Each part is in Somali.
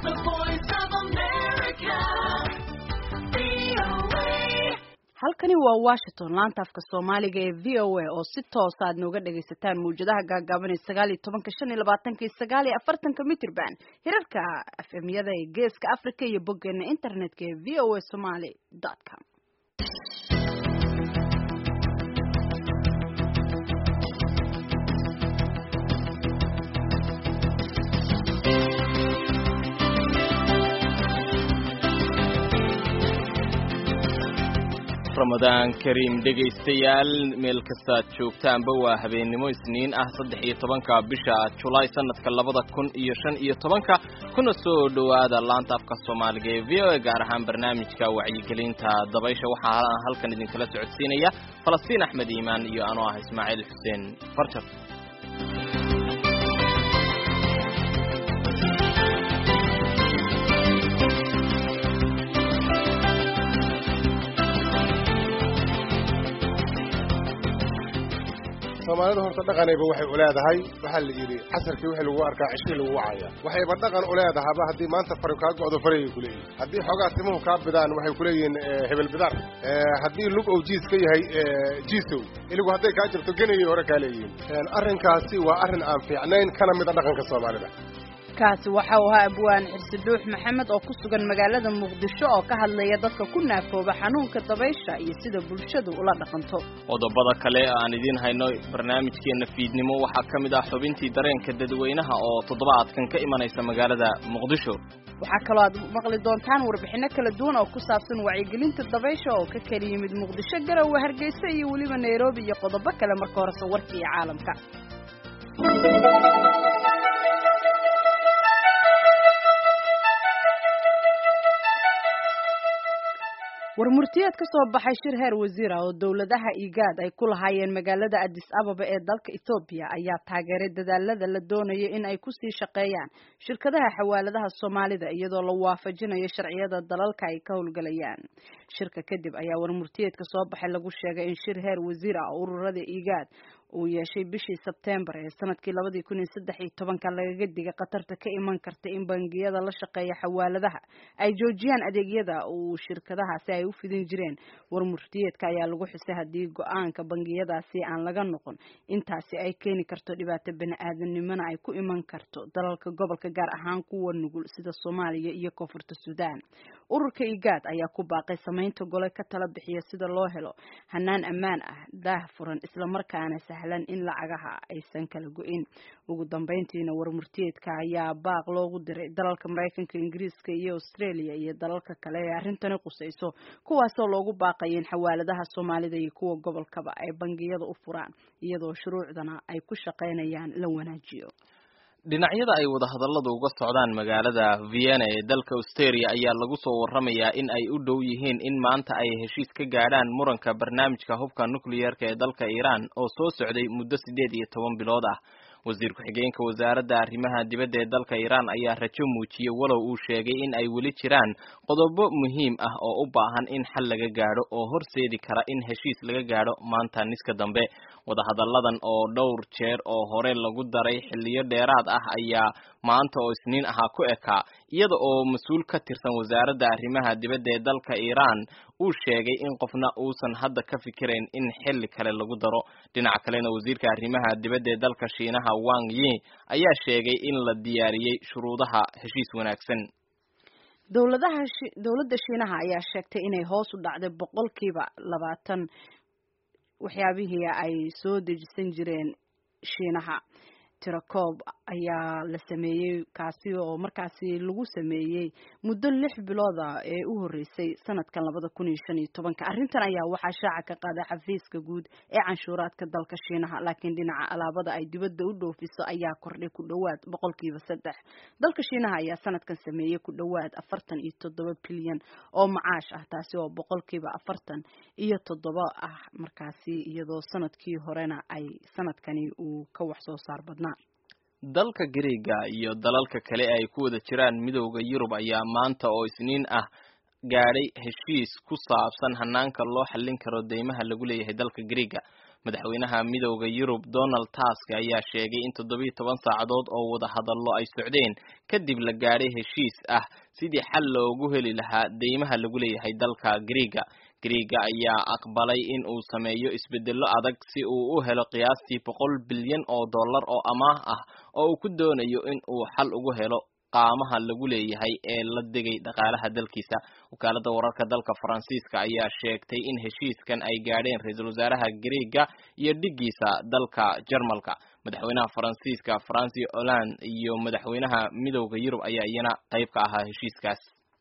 the voice of America. VOA. halkani waa washington laanta afka soomaaliga ee v o a oo si toosa aad nooga dhagaysataan mawjadaha gaagaaban ee sagaal iyo tobanka shan iyo labaatanka iyo sagaal iyo afartanka mitrban hirarka afemyada ee geeska africa iyo boggeena internetka ee v o a somaly dot com ramadaan kariim dhegaystayaal meel kastaad joogtaanba waa habeennimo isniin ah saddex iyo tobanka bisha julaay sanadka labada kun iyo shan iyo tobanka kuna soo dhowaada laanta afka soomaaliga ee v o a gaar ahaan barnaamijka wacyigelinta dabaysha waxaa halkan idinkala socodsiinaya falastiin axmed iimaan iyo anoo ah ismaaciil xuseen farjar soomaalida horta dhaqanayba waxay u leedahay waxaa la yidhi casarkii wixii lagu arkaa cishkii lagu wacaya waxayba dhaqan u leedahaba haddii maanta fari kaa go'do farayay ku leeyihin haddii xoogaa timuhu kaa bidaan waxay ku leeyihiin hebel bidar haddii lug ou jiis ka yahay jiisow iligu hadday kaa jirto genayay hore kaa leeyihiin arrinkaasi waa arrin aan fiicnayn kana mida dhaqanka soomaalida kaasi waxa uu ahaa abwaan xirsi dhuux maxamed oo ku sugan magaalada muqdisho oo ka hadlaya dadka ku naafooba xanuunka dabaysha iyo sida bulshadu ula dhaqanto qodobada kale aan idiin hayno barnaamijkeenna fiidnimo waxaa ka mid ah xubintii dareenka dadweynaha oo toddobaadkan ka imanaysa magaalada muqdisho waxaa kaloo aad maqli doontaan warbixino kala duwan oo ku saabsan wacyigelinta dabaysha oo ka kala yimid muqdisho garowe hargeysa iyo weliba nairobi iyo qodobo kale marka horese warka iyo caalamka war murtiyeed ka soo baxay shir heer wasiira oo dowladaha igaad ay ku lahaayeen magaalada addis ababa ee dalka ethoobiya ayaa taageeray dadaalada la doonayo in ay kusii shaqeeyaan shirkadaha xawaaladaha soomaalida iyadoo la waafajinayo sharciyada dalalka ay ka howlgalayaan shirka kadib ayaa war murtiyeedka soo baxay lagu sheegay in shir heer wasiir ah ururada igaad uu yeeshay bishii sebtembar ee sanadkii labadii kun iyo saddex iyo tobanka lagaga digay khatarta ka iman karta in bangiyada la shaqeeya xawaaladaha ay joojiyaan adeegyada uu shirkadahaasi ay u fidin jireen war murtiyeedka ayaa lagu xusay haddii go-aanka bangiyadaasi aan laga noqon intaasi ay keeni karto dhibaato bani-aadanimona ay ku iman karto dalalka gobolka gaar ahaan kuwa nugul sida soomaaliya iyo koonfurta suudaan ururka igaad ayaa ku baaqay samaynta gole ka tala bixiya sida loo helo hanaan ammaan ah daah furan islamarkaana sahlan in lacagaha aysan kala go-in ugu dambeyntiina war murtiyeedka ayaa baaq loogu diray dalalka maraykanka ingiriiska iyo australia iyo dalalka kale ee arrintani qusayso kuwaasoo loogu baaqaya in xawaaladaha soomaalida iyo kuwa gobolkaba ay bangiyada u furaan iyadoo shuruucdana ay ku shaqaynayaan la wanaajiyo dhinacyada ay wadahadalladu uga socdaan magaalada vienna ee dalka australia ayaa lagu soo warramayaa in ay u dhow yihiin in maanta ay heshiis ka gaadhaan muranka barnaamijka hubka nucleyeerka ee dalka iiraan oo soo socday muddo siddeed iyo toban bilood ah wasiir ku-xigeenka wasaaradda arrimaha dibadda ee dalka iiraan ayaa rajo muujiyey walow uu sheegay in ay weli jiraan qodobo muhiim ah oo u baahan in xal laga gaadho oo horseedi kara in heshiis laga gaadho maanta niska dambe wadahadalladan oo dhowr jeer oo hore lagu daray xilliyo dheeraad ah ayaa maanta oo isniin ahaa ku ekaa iyada oo mas-uul ka tirsan wasaaradda arrimaha dibadda ee dalka iiraan uu sheegay in qofna uusan hadda ka fikirayn in xilli kale lagu daro dhinaca kalena wasiirka arrimaha dibadda ee dalka shiinaha wang yi ayaa sheegay in la diyaariyey shuruudaha heshiis wanaagsan dowladaha dowladda shiinaha ayaa sheegtay inay hoos u dhacday boqolkiiba labaatan waxyaabihii ay soo dejisan jireen shiinaha tirakoob ayaa la sameeyey kaasi oo markaasi lagu sameeyey muddo lix bilooda ee u horreysay sanadkan labada kun iyo shan iyo tobanka arrintan ayaa waxaa shaaca ka qaaday xafiiska guud ee canshuuraadka dalka shiinaha laakiin dhinaca alaabada ay dibadda u dhoofiso ayaa kordhay ku dhowaad boqolkiiba saddex dalka shiinaha ayaa sanadkan sameeyey ku dhowaad afartan iyo toddoba bilyan oo macaash ah taasi oo boqolkiiba afartan iyo toddoba ah markaasi iyadoo sanadkii horena ay sanadkani uu ka wax soo saar badnaa dalka Greega iyo dalalka kale ay ku wada jiraan midowda Yurub ayaa maanta oo isniin ah gaadhay heshiis ku saabsan hanaanka loo xallin karo deymaha lagu leeyahay dalka Greega madaxweynaha midowda yurub donald tusk ayaa sheegay in toddobiyo toban saacadood oo wada hadallo ay socdeen kadib la gaadhay heshiis ah sidii xal loogu heli lahaa deymaha lagu leeyahay dalka griiga griiga ayaa aqbalay in uu sameeyo isbedello adag si uu u helo qiyaastii boqol bilyan oo dollar oo amaah ah oo uu ku doonayo in uu xal ugu helo qaamaha lagu leeyahay ee la degay dhaqaalaha dalkiisa wakaaladda wararka dalka faransiiska ayaa sheegtay in heshiiskan ay gaadheen ra-iisul wasaaraha griiga iyo dhigiisa dalka jarmalka madaxweynaha faransiiska franci hollande iyo madaxweynaha midowda yurub ayaa iyana qayb ka ahaa heshiiskaas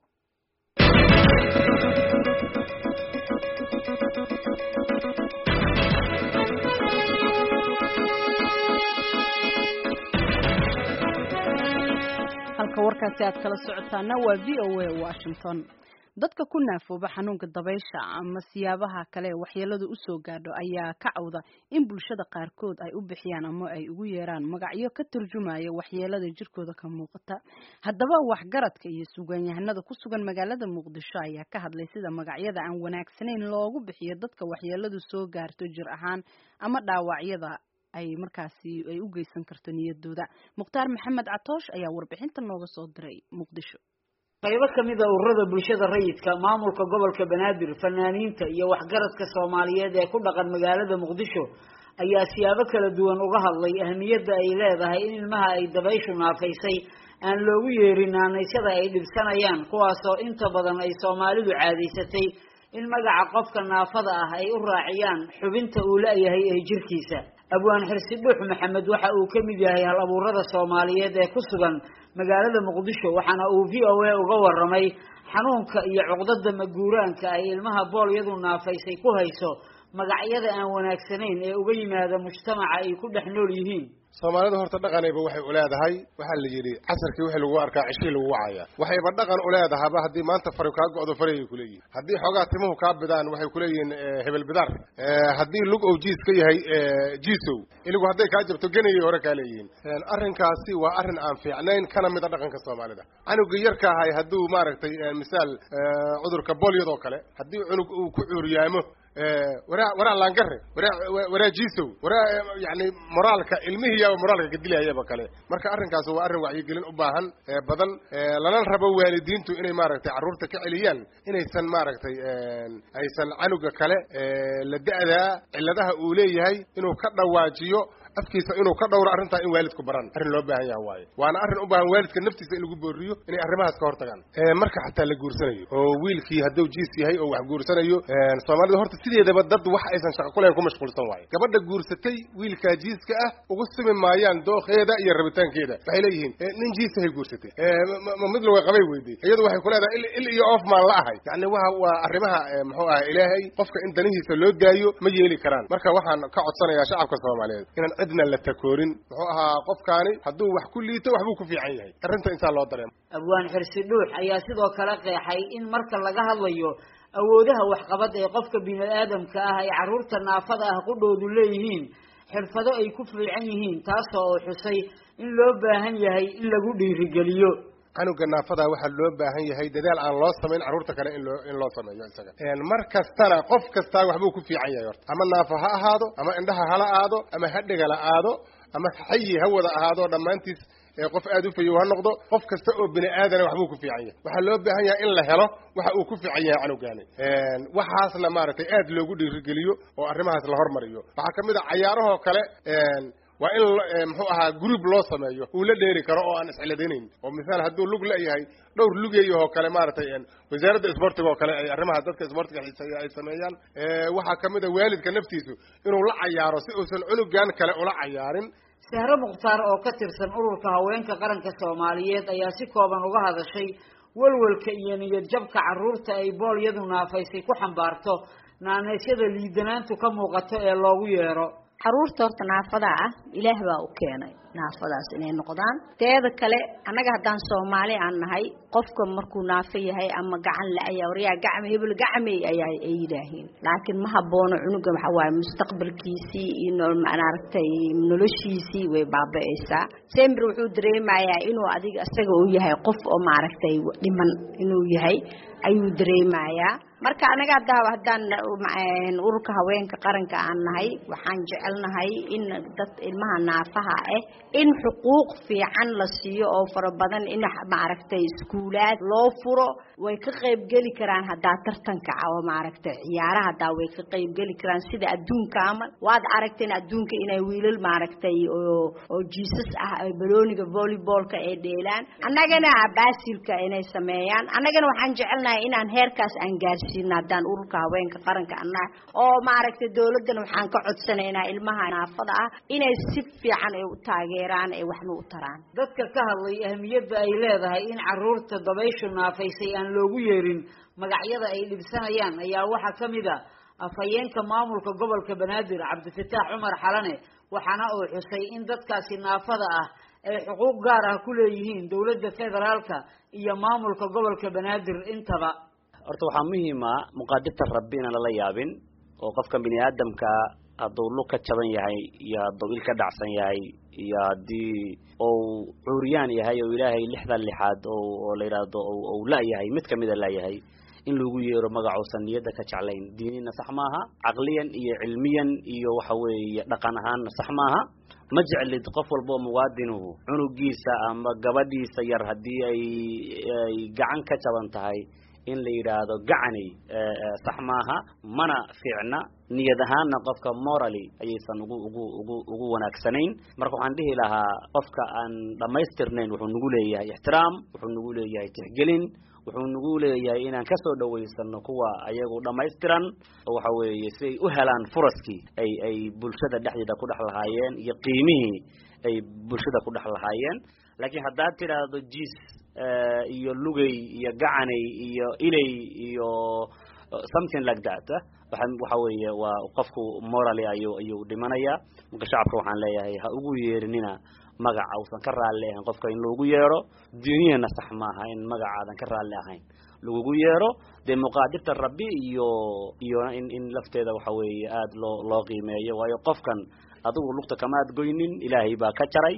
halka warkaasi aad kala socotaana waa v o a washington dadka ku naafooba xanuunka dabaysha ama siyaabaha kale waxyeeladu usoo gaadho ayaa ka cawda in bulshada qaarkood ay u bixiyaan ama ay ugu yeeraan magacyo ka turjumaya waxyeelada jirkooda ka muuqata haddaba waxgaradka iyo sugaanyahanada ku sugan magaalada muqdisho ayaa ka hadlay sida magacyada aan wanaagsanayn loogu bixiyo dadka waxyeeladu soo gaarto jir ahaan ama dhaawacyada ay markaasi ay u geysan karto niyadooda mukhtaar maxamed catoosh ayaa warbixinta nooga soo diray muqdisho qaybo kamid a ururada bulshada rayidka maamulka gobolka banaadir fanaaniinta iyo waxgaradka soomaaliyeed ee ku dhaqan magaalada muqdisho ayaa siyaabo kala duwan uga hadlay ahmiyadda ay leedahay in ilmaha ay dabayshu naafaysay aan loogu yeerin naanaysyada ay dhibsanayaan kuwaasoo inta badan ay soomaalidu caadaysatay in magaca qofka naafada ah ay u raaciyaan xubinta uu la-yahay ee jirkiisa abwaan xirsi dhuux maxamed waxa uu ka mid yahay hal abuurada soomaaliyeed ee ku sugan magaalada muqdisho waxaana uu v o a uga waramay xanuunka iyo cuqdada maguuraanka ay ilmaha boolyadu naafaysay ku hayso magacyada aan wanaagsanayn ee uga yimaada mujtamaca ay ku dhex nool yihiin soomaalidu horta dhaqanayba waxay uleedahay waxaa la yidhi casarkii wixii lagu arkaa cishii lagu wacaya waxayba dhaqan uleedahaba haddii maanta fari kaa go-do farayay kuleeyihin haddii xoogaa timuhu kaa bidaan waxay kuleeyihiin hebel bidaar haddii lug ou jiis ka yahay jiisow iligu hadday kaa jabto genayay hore kaa leeyihiin arrinkaasi waa arrin aan fiicnayn kana mid a dhaqanka soomaalida canugii yarka ahay hadduu maaragtay misaal cudurka bolyadoo kale haddii cunug uu ku cuuriyaamo waraa waraa laangare waraa waraa jiisow waraa yani moraalka ilmihii yaaba moraalka kadilahayaba kale marka arrinkaas waa arrin wacyigelin u baahan badan lana rabo waalidiintu inay maaragtay carruurta ka celiyaan inaysan maaragtay aysan canuga kale la da-daa cilladaha uu leeyahay inuu ka dhawaajiyo afkiisa inuu ka dhowro arrintaa in waalidku baran arrin loo baahan yaha waaye waana arrin u baahan waalidka naftiisa in lagu booriyo inay arrimahaas ka hortagaan marka xataa la guursanayo oo wiilkii hadduu jiis yahay oo wax guursanayo soomaalida horta sideedaba dad wax aysan shaqo kulahayn ku mashquulsan waaye gabadha guursatay wiilkaa jiiska ah ugu simi maayaan dookheeda iyo rabitaankeeda waxay leeyihiin nin jiisahay guursatay ma mid laga qabay weyday iyadu waxay ku leedahay il iyo oof maan la ahay yani waa waa arrimaha muxuu ahay ilaahay qofka in danihiisa loo daayo ma yeeli karaan marka waxaan ka codsanayaa shacabka soomaaliyeed inaan cidna la takoorin muxuu ahaa qofkaani hadduu wax ku liito waxbuu ku fiican yahay arrinta insaa loo dareemo abwaan xirsi dhuux ayaa sidoo kale qeexay in marka laga hadlayo awoodaha waxqabad ee qofka bini aadamka ah ay carruurta naafada ah qudhoodu leeyihiin xirfado ay ku fiican yihiin taasoo uu xusay in loo baahan yahay in lagu dhiirigeliyo canuga naafada waxaa loo baahan yahay dadaal aan loo samayn carruurta kale in loo in loo sameeyo isaga mar kastana qof kastaa waxbuu ku fiican yahay horta ama naafo ha ahaado ama indhaha hala aado ama hadhigala aado ama xayi ha wada ahaado dhammaantiis qof aada u fayow ha noqdo qof kasta oo bini aadana waxbuu ku fiican yahay waxaa loo baahan yahay in la helo waxa uu ku fiican yahay canugaani waxaasna maaragtay aad loogu dhiirigeliyo oo arrimahaas la hormariyo waxaa kamid a cayaarahoo kale waa in muxuu ahaa group loo sameeyo uu la dheeri karo oo aan isciladaynayn oo misaal hadduu lug la-yahay dhowr lugeeyahoo kale maaragtay wasaaradda isboortiga oo kale ay arrimaha dadka isboortiga xiiseeya ay sameeyaan waxaa kamid a waalidka naftiisu inuu la cayaaro si uusan cunugan kale ula cayaarin sahro mukhtaar oo ka tirsan ururka haweenka qaranka soomaaliyeed ayaa si kooban uga hadashay walwalka iyo niyad jabka carruurta ay boolyadu naafaysay ku xambaarto naaneysyada liidanaantu ka muuqato ee loogu yeero caruurta horta naafada ah ilaah baa u keenay naafadaas inay noqdaan teeda kale annaga haddaan soomaali aan nahay qofka markuu naafo yahay ama gacan la-aya waryaa gacme hebel gacmey ayaa ay yidhaahiin laakiin ma haboono cunuga waxaa waaye mustaqbalkiisii iyo maaragtay noloshiisii way baaba-aysaa sember wuxuu dareemayaa inuu adiga isaga uu yahay qof oo maaragtay dhiman inuu yahay ayuu dareemayaa marka anaga hadda haddaan ururka haweenka qaranka aan nahay waxaan jecelnahay in dad ilmaha naafaha ah in xuquuq fiican la siiyo oo fara badan in maaragtay iskuulaad loo furo way ka qaybgeli karaan haddaa tartanka oo maaragtay ciyaaraha haddaa way ka qaybgeli karaan sida adduunka amal waad aragteen adduunka inay wiilal maaragtay oo oo jiisas ah balooniga volleybalka ay dheelaan annagana baasilka inay sameeyaan annagana waxaan jecelnahay inaan heerkaas aan gaarsiino haddaan ururka haweenka qaranka annaha oo maaragtay dawladdana waxaan ka codsanaynaa ilmaha naafada ah inay si fiican ay u taageeraan ay waxna u taraan dadka ka hadlay ahmiyadda ay leedahay in caruurta dabayshu naafaysay aan loogu yeerin magacyada ay dhibsanayaan ayaa waxaa ka mid a afhayeenka maamulka gobolka banaadir cabdifataax cumar xalane waxaana uu xusay in dadkaasi naafada ah ay xuquuq gaar ah ku leeyihiin dowladda federaalka iyo maamulka gobolka banaadir intaba horta waxaa muhiima muqaadirta rabbi inaan lala yaabin oo qofka bini aadamka hadduu lug ka jaban yahay iyo hadduu il ka dhacsan yahay iyo haddii ou cuuriyaan yahay oo ilaahay lixdan lixaad oo la yidhaahdo ou la-yahay mid kamida la-yahay in lagu yeero magacousan niyadda ka jeclayn diinina sax maaha caqliyan iyo cilmiyan iyo waxa weeye dhaqan ahaanna sax maaha ma jeclid qof walba oo muwaadinuhu cunugiisa ama gabadhiisa yar haddii ay ay gacan ka jaban tahay in la yidhaahdo gacanay sax maaha mana fiicna niyad ahaanna qofka morally ayaysan ugu ugu ugu ugu wanaagsanayn marka waxaan dhihi lahaa qofka aan dhammaystirnayn wuxuu nagu leeyahay ixtiraam wuxuu nagu leeyahay tixgelin wuxuu nagu leeyahay inaan kasoo dhawaysano kuwa ayagu dhammaystiran oo waxa weeye si ay u helaan furaskii ay ay bulshada dhexdeeda ku dhex lahaayeen iyo qiimihii ay bulshada ku dhex lahaayeen laakiin haddaad tidhaahdo jiis iyo lugay iyo gacanay iyo ilay iyo something like that waxa waxa weeye waa qofku morally ayuu ayuu dhimanaya marka shacabka waxaan leeyahay ha ugu yeerinina magaca uusan ka raalli ahayn qofka in loogu yeero diiniyana sax maaha in magacaadan ka raalli ahayn lagugu yeero dee muqaadirta rabbi iyo iyo in in lafteeda waxa weeye aada loo loo qiimeeyo waayo qofkan adigu lugta kamaad goynin ilaahay baa ka jaray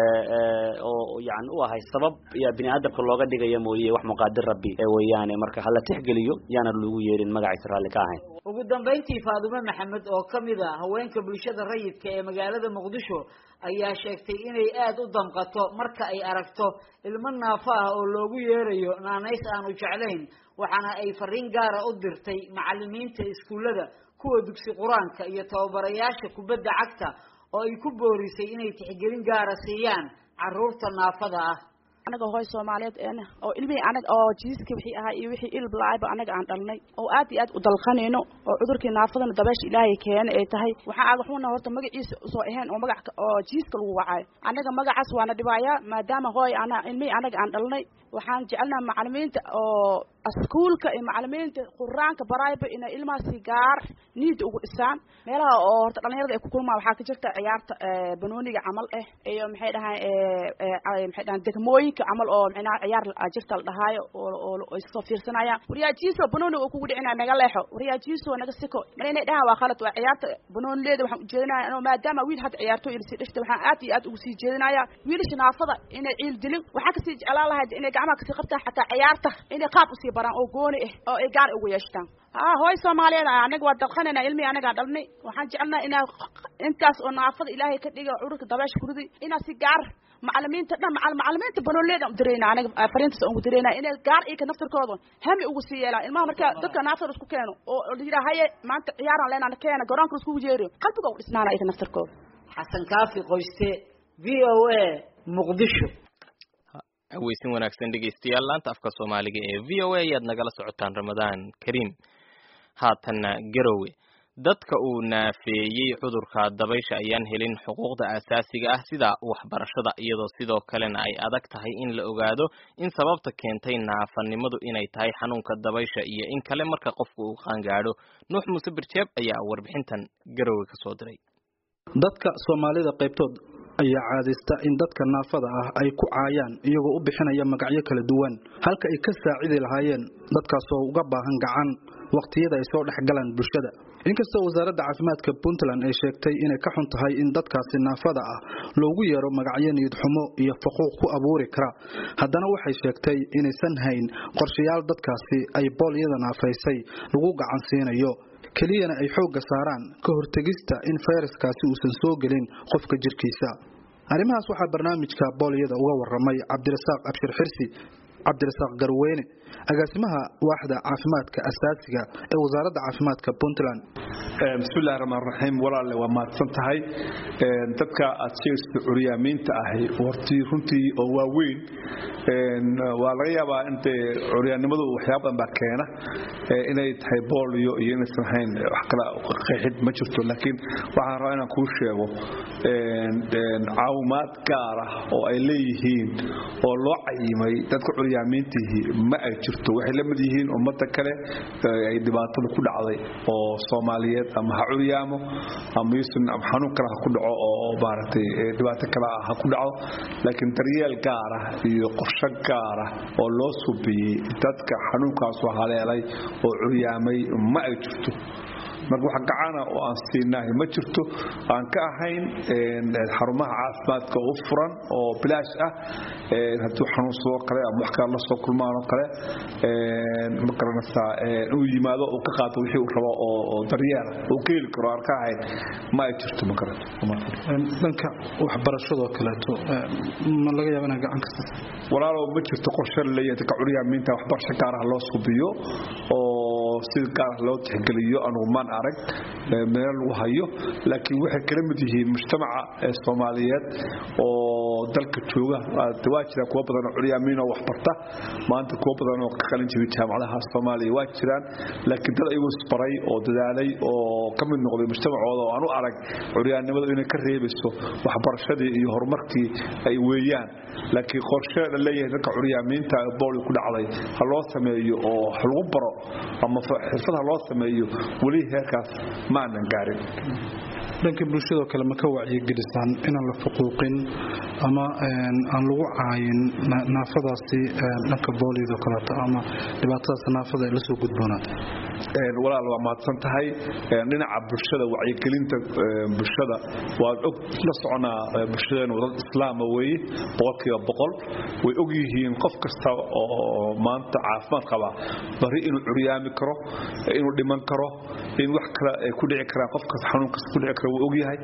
oo yani u ahay sabab yaa bini aadamka looga dhigaya mooye wax muqaadir rabbi weeyaane marka hala tixgeliyo yaana lagu yeerin magaciisa raalli ka ahayn ugu dambayntii faadume maxamed oo ka mid a haweenka bulshada rayidka ee magaalada muqdisho ayaa sheegtay inay aada u damqato marka ay aragto ilmo naafo ah oo loogu yeerayo naanays aanu jeclayn waxaana ay fariin gaara u dirtay macalimiinta iskuullada kuwa dugsi qur-aanka iyo tababarayaasha kubadda cagta oo ay ku boorisay inay tixgelin gaara siiyaan carruurta naafada ah anaga hooy soomaaliyeed een oo ilmihii anaga oo jiiska wixii ahaa iyo wixii ilb la-ayba anaga aan dhalnay oo aad iyo aad u dalqanayno oo cudurkii naafadana dabeesha ilaahay keena ay tahay waxaan agaxuna horta magaciisa usoo ahayn oo magac oo jiiska lagu wacaayo anaga magacaas waana dhibaayaa maadaama hooy ana ilmihii anaga aan dhalnay waxaan jecelnaha macalimiinta oo iskuulka iyo macalimiinta quraanka baraayba inay ilmahaasi gaar niida ugu dhisaan meelaha oo horta dhalinyarada ay ku kulmaan waxaa ka jirta ciyaarta banooniga camal eh iyo maxay dhahaan maxay dhahaan degmooyinka camal oo micnaha ciyaar jirta la dhahaayo oo oo iskasoo fiirsanayaan wariyaajiiso banooniga uu kugu dhicinaya naga leexo wariyaajiiso naga siko mar inay dhahaan waa khalad waa ciyaarta banoonileeda waxaan ujeedinaya anoo maadaama wiil hadda ciyaartooy lasii dhishta waxaan aad iyo aad ugu sii jeedinaya wiilasha naafada inay ciil dilin waxaa kasii jeclaan lahayd inay gacmaha kasii qabtaan xataa ciyaarta inay qaab usii baraan oo gooni ah oo ay gaar ugu yeeshtaan haa hooy soomaaliyeed anaga waa dalqanayna ilmihii anagaa dhalnay waxaan jecelnaha inaa intaas oo naafada ilaahay ka dhiga cudurka dabeesha kuridi inaa si gaar macalimiinta dhan macal macalimiinta banooleyda u dirayna anaga fariintaas ugu dirayna inay gaar iyaka naftirkooda hami ugu sii yeelaan ilmaha marka dadka naafada isku keeno oo la yidhaha haye maanta ciyaaraan leenana keena garoonka iskugu jeeriyo qalbiga u dhisnaana iyaka naftirkooda xasan kaafi qoyste v o a muqdisho haweysin wanaagsan dhegeystayaal laanta afka soomaaliga ee v o a ayaad nagala socotaan ramadaan kariim haatanna garowe dadka uu naafeeyey cudurka dabaysha ayaan helin xuquuqda aasaasiga ah sida waxbarashada iyadoo sidoo kalena ay adag tahay in la ogaado in sababta keentay naafanimadu inay tahay xanuunka dabaysha iyo in kale marka qofku uu qaangaadho nuux muuse birjeeb ayaa warbixintan garowe ka soo diray dadka soomaalida qaybtood ayaa caadaysta in dadka naafada ah ay ku caayaan iyagoo u bixinaya magacyo kala duwan halka ay ka saacidi lahaayeen dadkaasoo uga baahan gacan waqtiyada ay soo dhexgalaan bulshada inkastoo wasaaradda caafimaadka puntland ay sheegtay inay ka xun tahay in dadkaasi naafada ah loogu yeero magacyo niyadxumo iyo faquuq ku abuuri kara haddana waxay sheegtay inaysan hayn qorshayaal dadkaasi ay boolyada naafaysay lagu gacan siinayo keliyana ay xoogga saaraan ka hortegista in fayraskaasi uusan soo gelin qofka jirkiisa arrimahaas waxaa barnaamijka boolyada uga waramay cabdirasaaq abshir xirsi cabdirasaaq garweyne agaasimaha waaxda caafimaadka asaasiga ee wasaaradda caafimaadka puntland bismillahi raxmaan raxiim walaalle waa mahadsan tahay dadka aad sheegaysa curyaamiinta ahi hortii runtii oo waaweyn waa laga yaabaa intee curyaannimadu waxyaaba badan baa keena inay tahay boolyo iyo inaysan ahayn wax kale qeexid ma jirto laakiin waxaan rabaa inaan kuu sheego caawimaad gaar ah oo ay leeyihiin oo loo cayimay dadka curyaamiintihii ma ay jirto waxay la mid yihiin ummadda kale ay dhibaatada ku dhacday oo soomaaliyeed ama ha curyaamo ama yuusan xanuun kale ha ku dhaco oo maaragtay dhibaato kale ah ha ku dhaco laakiin daryeel gaar ah iyo qorsho gaar ah oo loo subiyey dadka xanuunkaasu haleelay oo curyaamay ma ay jirto marka wax gacana oo aan siinahay ma jirto aan ka ahayn xarumaha caafimaadka u furan oo bilaash ah hadduu xanuunsadoo kale ama wax kale la soo kulmaan oo kale ma garanaysaa inuu yimaado uu ka qaato wixii uu rabo oo daryeela uu ka heli karo aan ka ahayn ma ay jirto ma garato dhanka waxbarashadoo kaleeto ma laga yaaba inaa gacan kasta walaalow ma jirto qorshe laleeyahay dadka curyaamiinta waxbarasho gaar ah loo subiyo oo sida gaar ah loo tixgeliyo anugu maan arag meel lagu hayo laakiin waxay kala mid yihiin mujtamaca soomaaliyeed oo dalka jooga waa jira kuwa badan oo curyaamiin oo waxbarta maanta kuwa badan oo ka qalin jiray jaamacadaha soomaaliya waa jiraan laakiin dad ayagoo isbaray oo dadaalay oo ka mid noqday mujtamacooda oo aan u arag curyaannimadu inay ka reebayso waxbarashadii iyo horumarkii ay weeyaan laakiin qorshe la leeyahay dadka curyaamiinta booli ku dhacday ha loo sameeyo oo ha lagu baro ama xirfad ha loo sameeyo weli heerkaas ma aanan gaarin dhanka bulshadoo kale ma ka wacyigelisaan inaan la fuquuqin ama aan lagu caayin naafadaasi dhanka booliyadoo kaleeto ama dhibaatadaas naafada ay la soo gudboonaatay walaal waa mahadsan tahay dhinaca bulshada wacyigelinta bulshada waad og la soconaa bulshadeenu dad islaama weeye boqolkiiba boqol way og yihiin qof kasta oo maanta caafimaad qaba bari inuu curyaami karo inuu dhiman karo in wax kale ay ku dhici karaan qof kasta xanuun kasta ku dhici kara wuu og yahay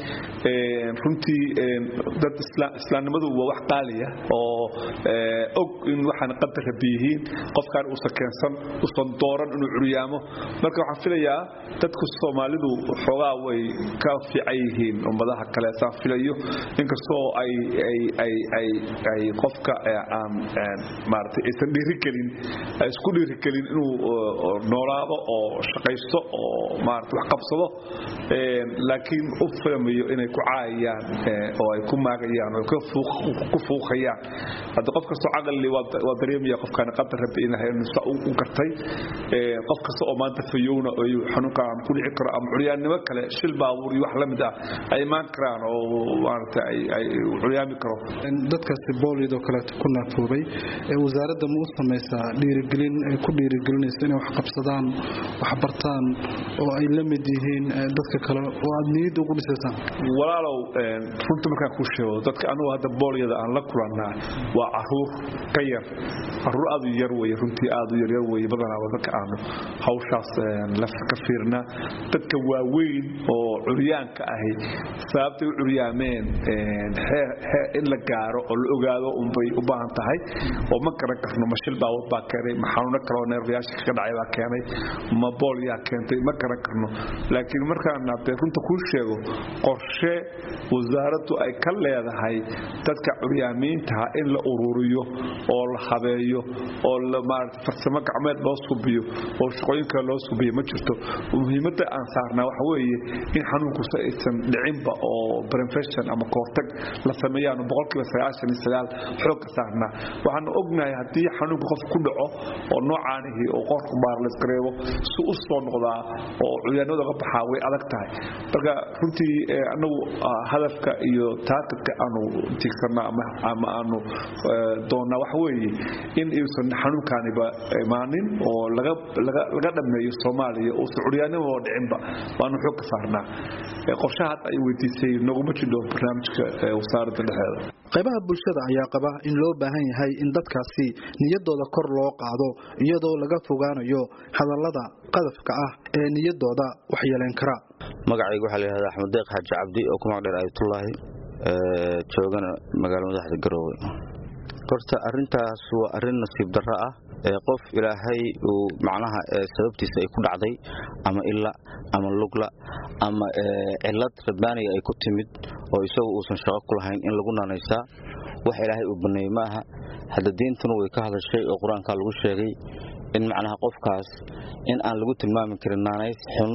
runtii dad islaamnimadu waa wax qaaliya oo og in waxaan qadar rabi yihiin qofkaan uusan keensan uusan dooran inuu curyaamo marka waxaan filayaa dadku soomaalidu xoogaa way ka fiican yihiin ummadaha kale saan filayo inkastoo ay ay ay ay ay qofka aan maaragtay aysan dhiirigelin ay isku dhiirigelin inuu noolaado oo shaqaysto oo maaragtay wax qabsado laakiin u filmayo inay ku caayayaan oo ay ku maagayaan oo ku fuuqayaan hadda qof kastoo caqli waa dareemaya qofkaan qadar rabbi inahay u gartay qof kasta oo maanta fayowna xanuunkaan ku dhici karo ama curyaannimo kale shil baabuur iyo wax la mid ah ay imaan karaan oo maaragta ay curyaami karo dadkaasi booliyadoo kaleeto ku naafoobay wasaaradda ma u samaysaa dhiirigelin ay ku dhiirigelinayso inay wax qabsadaan wax bartaan oo ay la mid yihiin dadka kale oo aad niyadda ugu dhisaysaan walaalow runta markaan kuu sheego dadka anugu hadda boolyada aan la kulannaa waa caruur ka yar caruur aad u yar weye runtii aad u yaryar weye badanaaba dadka aanu hawshaas ka fiirnaa dadka waaweyn oo curyaanka ahi sababtay u curyaameen in la gaaro oo la ogaado unbay u baahan tahay oo ma garan karno ma shil baawad baa keenay ma xanuuno kaleoo neerfayaasha kaga dhacay baa keenay ma boolyaa keentay ma garan karno laakiin markaan haddee runta kuu sheego qorshe wasaaraddu ay ka leedahay dadka curyaamiintaha in la ururiyo oo la habeeyo oo maarata farsamo gacmeed loo subiyo oo shaqooyinka loo subiyo ma jirto muhiimadda aan saarnaa waxa weeye in xanuunkusa aysan dhicinba oo prevention ama kahortag la sameeyaanu boqolkiiba sagaashan iyo sagaal xoogka saarnaa waxaanu ognahay haddii xanuunka qof ku dhaco oo noocaanihi oo qorka baar la iskareebo si u soo noqdaa oo curyaanimada uga baxaa way adag tahay marka runtii anagu hadafka iyo taargetka aanu tiigsanaa ama aanu doonnaa waxa weeye in uusan xanuunkaaniba imaanin oo laga dhammeeyo soomaaliya uusan curyaanimaba dhicinba waanu xoog ka saarnaa qorshaha hadda ay weydiisay noguma jidho barnaamijka wasaaradda dhexeeda qaybaha bulshada ayaa qaba in loo baahan yahay in dadkaasi niyadooda kor loo qaado iyadoo laga fogaanayo hadallada qadafka ah ee niyadooda waxyeelayn kara magacayga waxaa layihahdaa axmed deeq xaaji cabdi oo ku magdheer ayatullaahi joogana magaala madaxda garoowe horta arintaas waa arin nasiib darro ah qof ilaahay uu macnaha sababtiisa ay ku dhacday ama illa ama lugla ama cilad rabbaaniga ay ku timid oo isagu uusan shaqo ku lahayn in lagu naanaysaa wax ilaahay uu baneeyey ma aha hadda diintuna way ka hadashay oo qur-aankaa lagu sheegay in macnaha qofkaas in aan lagu tilmaami karin naanays xun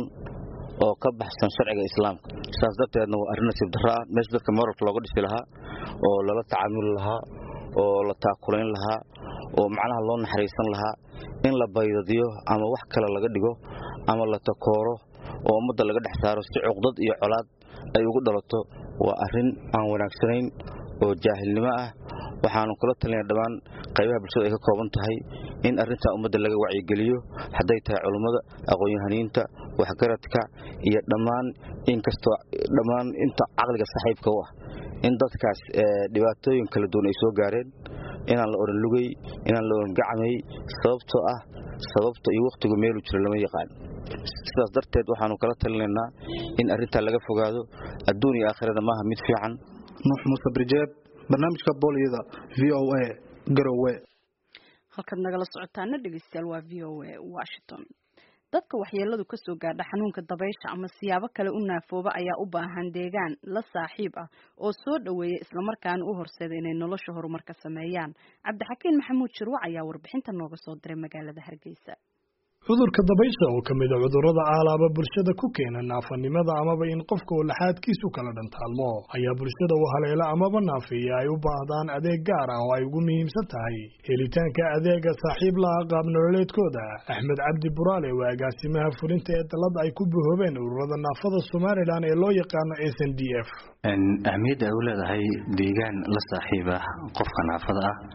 oo ka baxsan sharciga islaamka saas darteedna waa arrin nasiib darro ah meesha dadka moralka looga dhisi lahaa oo lala tacaamuli lahaa oo la taakulayn lahaa oo macnaha loo naxariisan lahaa in la baydadiyo ama wax kale laga dhigo ama la takooro oo ummadda laga dhex saaro si cuqdad iyo colaad ay ugu dhalato waa arrin aan wanaagsanayn oo jaahilnimo ah waxaanu kula talinaya dhammaan qaybaha bulshada ay ka kooban tahay in arrintaa ummadda laga wacyigeliyo hadday tahay culummada aqoon-yahaniinta waxgaradka iyo dhammaan inkastoo dhammaan inta caqliga saaxiibka u ah in dadkaas dhibaatooyin kala duwan ay soo gaareen inaan la oran lugay inaan la oran gacmay sababtoo ah sababta iyo wakhtigu meelu jiro lama yaqaan sidaas darteed waxaanu kala talinaynaa in arrintaa laga fogaado adduun iyo aakhirada maaha mid fiican nuux muuse brijeeb barnaamijka booliyada v o a garowe halkaad nagala socotaana dhegeystayaal waa v o a washington dadka waxyeeladu kasoo gaadha xanuunka dabaysha ama siyaabo kale u naafooba ayaa u baahan deegaan la saaxiib ah oo soo dhoweeya islamarkaana u horseeda inay nolosha horumar ka sameeyaan cabdixakiin maxamuud jirwac ayaa warbixinta nooga soo diray magaalada hargeysa cudurka dabaysha oo ka mid a cudurrada caalaaba bulshada ku keena naafanimada amaba in qofka uu laxaadkiisu kala dhantaalmo ayaa bulshada u haleela amaba naafeeya ay u baahdaan adeeg gaar ah oo ay ugu muhiimsan tahay helitaanka adeega saaxiib laha qaab nololeedkooda axmed cabdi buraale waa agaasimaha fulinta ee dalada ay ku buhoobeen ururada naafada somalilan ee loo yaqaano s n d f ahmiyadda ay u leedahay deegaan la saaxiib ah qofka naafada ah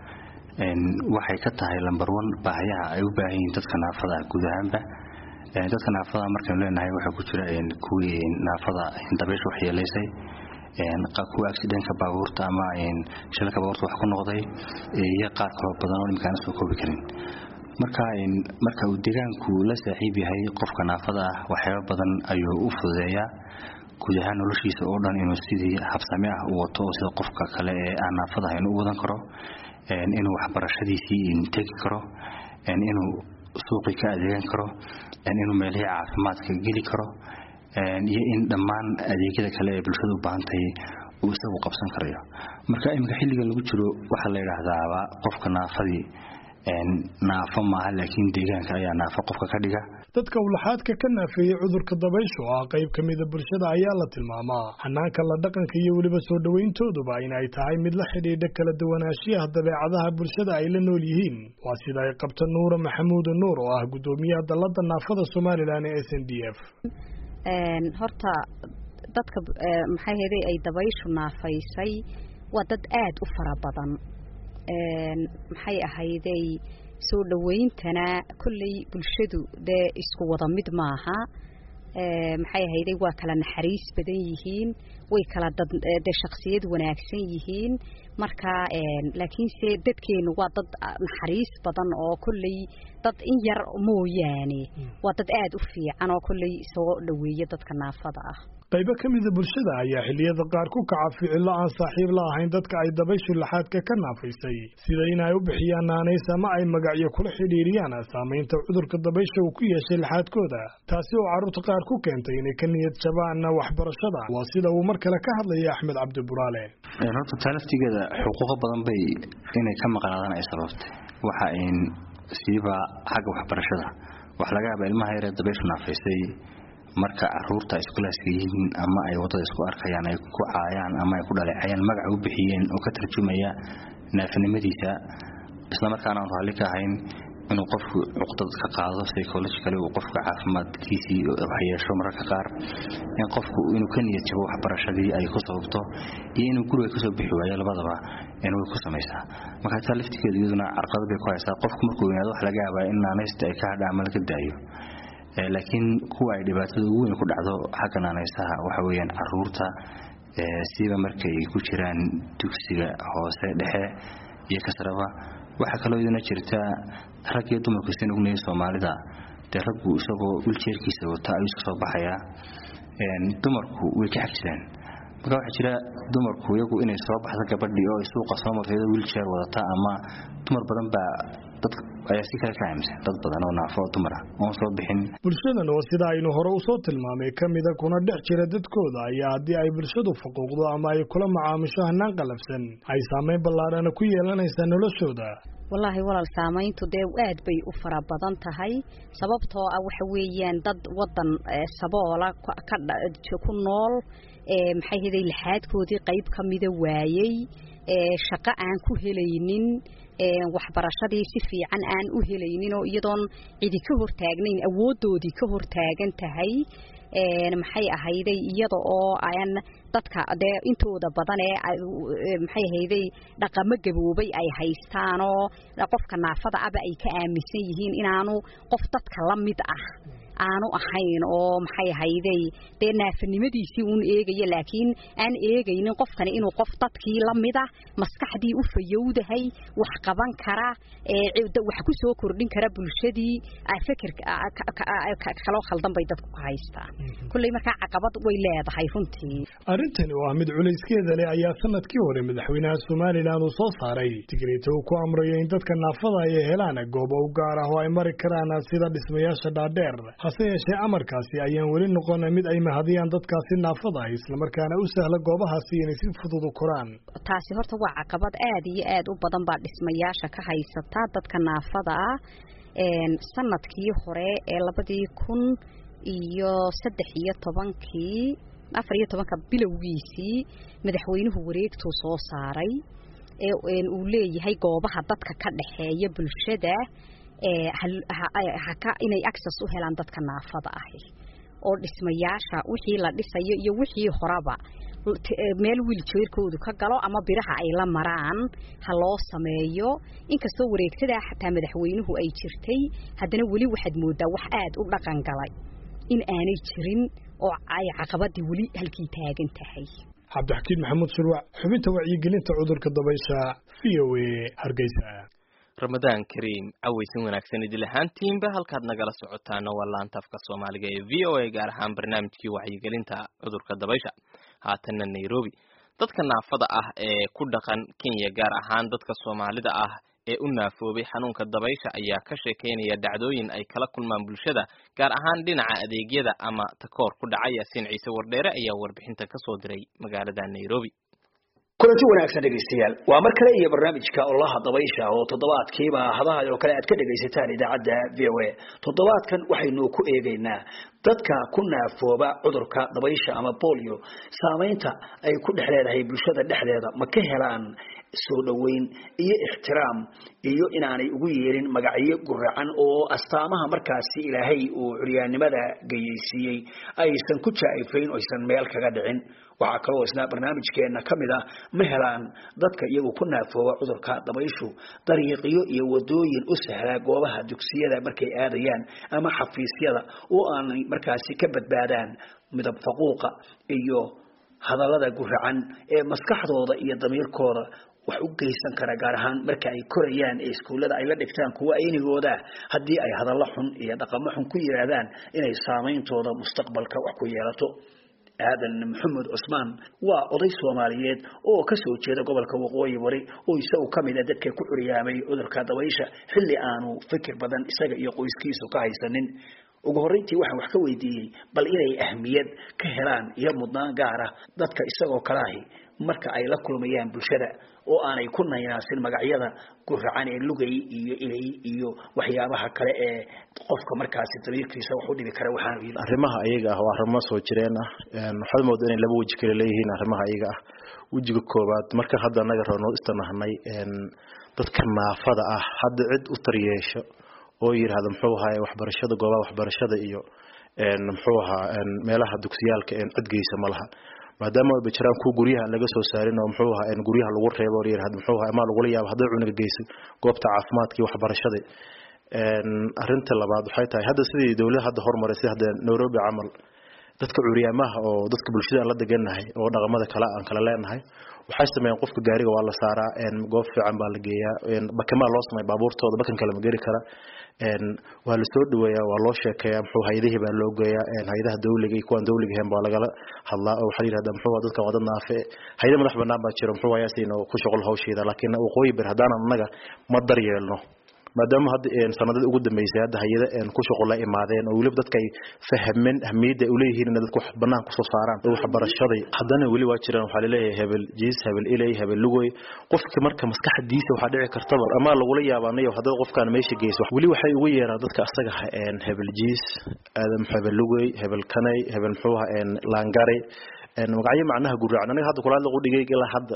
waxay ka tahay lambar one baahayaha ay u baahan yihiin dadka naafada ah guud ahaanba dadka naafada markaynu leenahay waxaa ku jira kuwii naafada dabaysha waxyeelaysay kuwa accidentka baabuurta ama shilalka baabuurta wax ku noqday iyo qaar kaloo badan oo imikaana soo koobi karin marka marka uu deegaanku la saaxiib yahay qofka naafada ah waxyaaba badan ayuu u fududeeyaa guud ahaan noloshiisa oo dhan inuu sidii habsame ah u wato oo sida qofka kale ee aan naafada ahayn u wadan karo inuu waxbarashadiisii tegi karo inuu suuqii ka adeegan karo inuu meelihii caafimaadka geli karo iyo in dhammaan adeegyada kale ee bulshada u baahan tahay uu isagu qabsan karayo marka iminka xilligan lagu jiro waxaa la yidhaahdaaba qofka naafadii naafo maaha laakiin deegaanka ayaa naafo qofka ka dhiga dadka ulaxaadka ka naafeeyey cudurka dabaysha oo ah qayb ka mida bulshada ayaa la tilmaamaa xanaanka la dhaqanka iyo weliba soo dhowayntooduba in ay tahay mid la xidhiidha kala duwanaanshiyaha dabeecadaha bulshada ay la nool yihiin waa sida ay qabta nuura maxamuud nuur oo ah guddoomiyaha dalada naafada somalilan ee s n d f horta dadka maxay heday ay dabayshu naafaysay waa dad aada u fara badan maxay ahayday soo dhawayntana kolley bulshadu dee isku wada mid maaha maxay ahayday waa kala naxariis badan yihiin way kala dad dee shaksiyad wanaagsan yihiin marka laakiinse dadkeenu waa dad naxariis badan oo kolley dad in yar mooyaane waa dad aada u fiican oo kolley soo dhaweeya dadka naafada ah qaybo ka mida bulshada ayaa xilliyada qaar ku kaca ficillo aan saaxiib la ahayn dadka ay dabayshu laxaadka ka naafaysay sida in ay u bixiyaan naanays ama ay magacyo kula xidhiiriyaan saamaynta cudurka dabaysha uu ku yeeshay laxaadkooda taasi oo carruurta qaar ku keentay inay ka niyad jabaan waxbarashada waa sida uu mar kale ka hadlaya axmed cabdi buraale horta taa laftigeeda xuquuqo badan bay inay ka maqnaadaan ay sababtay waxa ayn siiba xagga waxbarashada wax laga yaaba ilmaha yaree dabayshu naafaysay marka caruurta ay iskulaaska yihiin ama ay wadada isku arkayaan ay ku caayaan ama ay ku dhaleecayaan magaca u bixiyeen oo ka tarjumaya naafinimadiisa islamarkaana aan raalli ka ahayn inuu qofku cuqdad ka qaado psychologically uu qofka caafimaadkiisii waxyeesho mararka qaar in qofku inuu ka niyad jabo waxbarashadii ay ku sababto iyo inuu guriga kasoo bixi waayo labadaba way ku samaysaa marka taa laftigeedu iyaduna carqalad bay ku haysaa qofku markuu weynaado wax laga yaabaa in naanaysta ay ka hadha ama laga daayo laakiin kuwa ay dhibaatada ugu weyn ku dhacdo xagga naanaysaha waxa weeyaan caruurta siba markay ku jiraan dugsiga hoose dhexe iyo kasraba waxaa kaloo idina jirta rag iyo dumarku sina ugnaya soomaalida dee raggu isagoo wiljeerkiisa wata ayuu iska soo baxayaa dumarku way ka xag jiraan marka waxaa jira dumarku iyagu inay soo baxdo gabadhii oo ay suuqa soo marto iyadoo wiljeer wadata ama dumar badan baa dad ayaa si kale ka aaminsan dad badan oo naafo oo dumar ah oon soo bixin bulshadan oo sida aynu hore usoo tilmaamay ka mida kuna dhex jira dadkooda ayaa haddii ay bulshadu faquuqdo ama ay kula macaamisho hanaan qalafsan ay saamayn ballaadhana ku yeelanaysaa noloshooda wallaahi walaal saamayntu dee aad bay u fara badan tahay sababtoo ah waxa weeyaan dad wadan saboola ku nool maxay haday laxaadkoodii qayb ka mida waayey shaqo aan ku helaynin waxbarashadii si fiican aan u helaynin oo iyadoon cidi ka hortaagnayn awooddoodii ka hortaagan tahay maxay ahayday iyada oo aan dadka dee intooda badan ee maxay ahayday dhaqamo gaboobay ay haystaan oo qofka naafada aba ay ka aaminsan yihiin inaanu qof dadka la mid ah aanu ahayn oo maxay ahayday dee naafanimadiisii uun eegaya laakiin aan eegaynin qofkani inuu qof dadkii la mid ah maskaxdii u fayowdahay wax qaban kara wax ku soo kordhin kara bulshadii fikir kaloo khaldan bay dadku ka haystaan kulley markaa caqabad way leedahay runtii arrintani oo ah mid culayskeeda leh ayaa sanadkii hore madaxweynaha somalilan uu soo saaray digreeta uu ku amrayo in dadka naafada ay helaan goobo u gaar ah oo ay mari karaan sida dhismayaasha dhaadheer hase yeeshee amarkaasi ayaan weli noqon mid ay mahadiyaan dadkaasi naafada ah islamarkaana u sahla goobahaasi inay si fudud u koraan taasi horta waa caqabad aad iyo aad u badan baa dhismayaasha ka haysata dadka naafada ah sanadkii hore ee labadii kun iyo saddex iyo tobankii afar iyo tobanka bilowgiisii madaxweynuhu wareegtuu soo saaray ee uu leeyahay goobaha dadka ka dhexeeya bulshada inay access u helaan dadka naafada ahi oo dhismayaasha wixii la dhisayo iyo wixii horaba meel wiiljeerkoodu ka galo ama biraha ay la maraan ha loo sameeyo inkastoo wareegtadaa xataa madaxweynuhu ay jirtay haddana weli waxaad moodaa wax aad u dhaqan galay in aanay jirin oo ay caqabadii weli halkii taagan tahay cabdixakiin maxamuud shurwac xubinta wacyigelinta cudurka dabaysha v o a hargeysa ramadaan kariim cawaysin wanaagsan idil ahaantiinba halkaad nagala socotaana waa laantaafka soomaaliga ee v o a gaar ahaan barnaamijkii wacyigelinta cudurka dabaysha haatanna nairobi dadka naafada ah ee ku dhaqan kenya gaar ahaan dadka soomaalida ah ee u naafoobay xanuunka dabaysha ayaa ka sheekeynaya dhacdooyin ay kala kulmaan bulshada gaar ahaan dhinaca adeegyada ama takoor ku dhacay yaasiin ciise wardheere ayaa warbixinta ka soo diray magaalada nairobi kulanti wanaagsan dhegaystayaal waa mar kale iyo barnaamijka olaha dabaysha oo toddobaadkiiba hadaha oo kale aad ka dhegaysataan idaacadda v o a toddobaadkan waxaynu ku eegaynaa dadka ku naafooba cudurka dabaysha ama bolio saamaynta ay ku dhex leedahay bulshada dhexdeeda ma ka helaan soo dhoweyn iyo ixtiraam iyo inaanay ugu yeerin magacyo guracan oo astaamaha markaasi ilaahay uu curyaannimada gayeysiiyey aysan ku jaa'ifayn oysan meel kaga dhicin waxaa kaloo isna barnaamijkeena ka mid ah ma helaan dadka iyagu ku naafooba cudurka dabayshu dariiqyo iyo wadooyin u sahlaa goobaha dugsiyada markay aadayaan ama xafiisyada oo aanay markaasi ka badbaadaan midab faquuqa iyo hadallada guracan ee maskaxdooda iyo damiirkooda wax u geysan kara gaar ahaan marka ay korayaan ee iskuullada ay la dhigtaan kuwa aynigooda haddii ay hadallo xun iyo dhaqamo xun ku yidhaahdaan inay saameyntooda mustaqbalka wax ku yeelato aadan maxamed cusmaan waa oday soomaaliyeed oo ka soo jeeda gobolka waqooyi bari oo isagu ka mid a dadka ku curyaamay cudurka dabaysha xilli aanu fikir badan isaga iyo qoyskiisu ka haysanin ugu horreyntii waxaan wax ka weydiiyey bal inay ahmiyad ka helaan iyo mudnaan gaar ah dadka isagoo kale ahi marka ay la kulmayaan bulshada oo aanay ku naynaasin magacyada guracan ee lugay iyo ilay iyo waxyaabaha kale ee qofka markaasi damiirkiisa wax u dhibi kara waxaanu yidhi arrimaha ayaga ah waa arrimo soo jireen ah waxaad moodaa inay laba weji kale leeyihiin arrimaha ayaga ah wejiga koowaad marka hadda anaga roonoo istanahnay dadka naafada ah hadda cid u taryeesho oo yidhaahda muxuu ahaay waxbarashada goobaha waxbarashada iyo muxuu ahaa meelaha dugsiyaalka cidgeysa ma laha maadaama ayba jiraan kuwa guryaha laga soo saarin oo muxuu ahaa guryaha lagu reebo oo yidhahda muxuu ahaa ama lagula yaabo hadday cunuga geysay goobta caafimaadka iyo waxbarashada arrinta labaad waxay tahay hadda sidii dawladda hadda hormaray sida hadda Nairobi camal dadka curyaamaha oo dadka bulshada aan la deganahay oo dhaqamada kale aan kala leenahay waxay sameeyeen qofka gaariga waa la saaraa goob fiican baa la geeyaa bakamaa loo sameeya baabuurtooda bakan kale ma geli kara waa la soo dhaweeyaa waa loo sheekeeyaa muxuu hayadihii baa loo geeyaa hayadaha dawliga iyo kuwaan dawliga ahayn baa lagala hadlaa oo waxaa yidhahdaa muxuu dadkan waa dad naafe hayada madax banaan baa jira muxuu hayaasiina ku shaqol hawsheeda laakiin waqooyi bir haddaanan annaga ma daryeelno maadaama hadda sanadada ugu dambeysay hadda hayada ku shaqo la imaadeen oo weliba dadka ay fahmeen ahmiyadda ay uleeyihiin in dadku wax banaan kusoo saaraan oo waxbarashaday haddana weli waa jiraan waxaa laleeyahay hebel jiis hebel ilay hebel lugoy qofka marka maskaxdiisa waxaa dhici kartaba ama lagula yaabanayo haddaba qofkaan meesha geyso weli waxay ugu yeeraan dadka asaga hebel jiis aadam hebel lugoy hebel kanay hebel muxuu ahaa laangare magacyo macnaha guraacan aniga hadda kulaad lagu dhigay ilaa hadda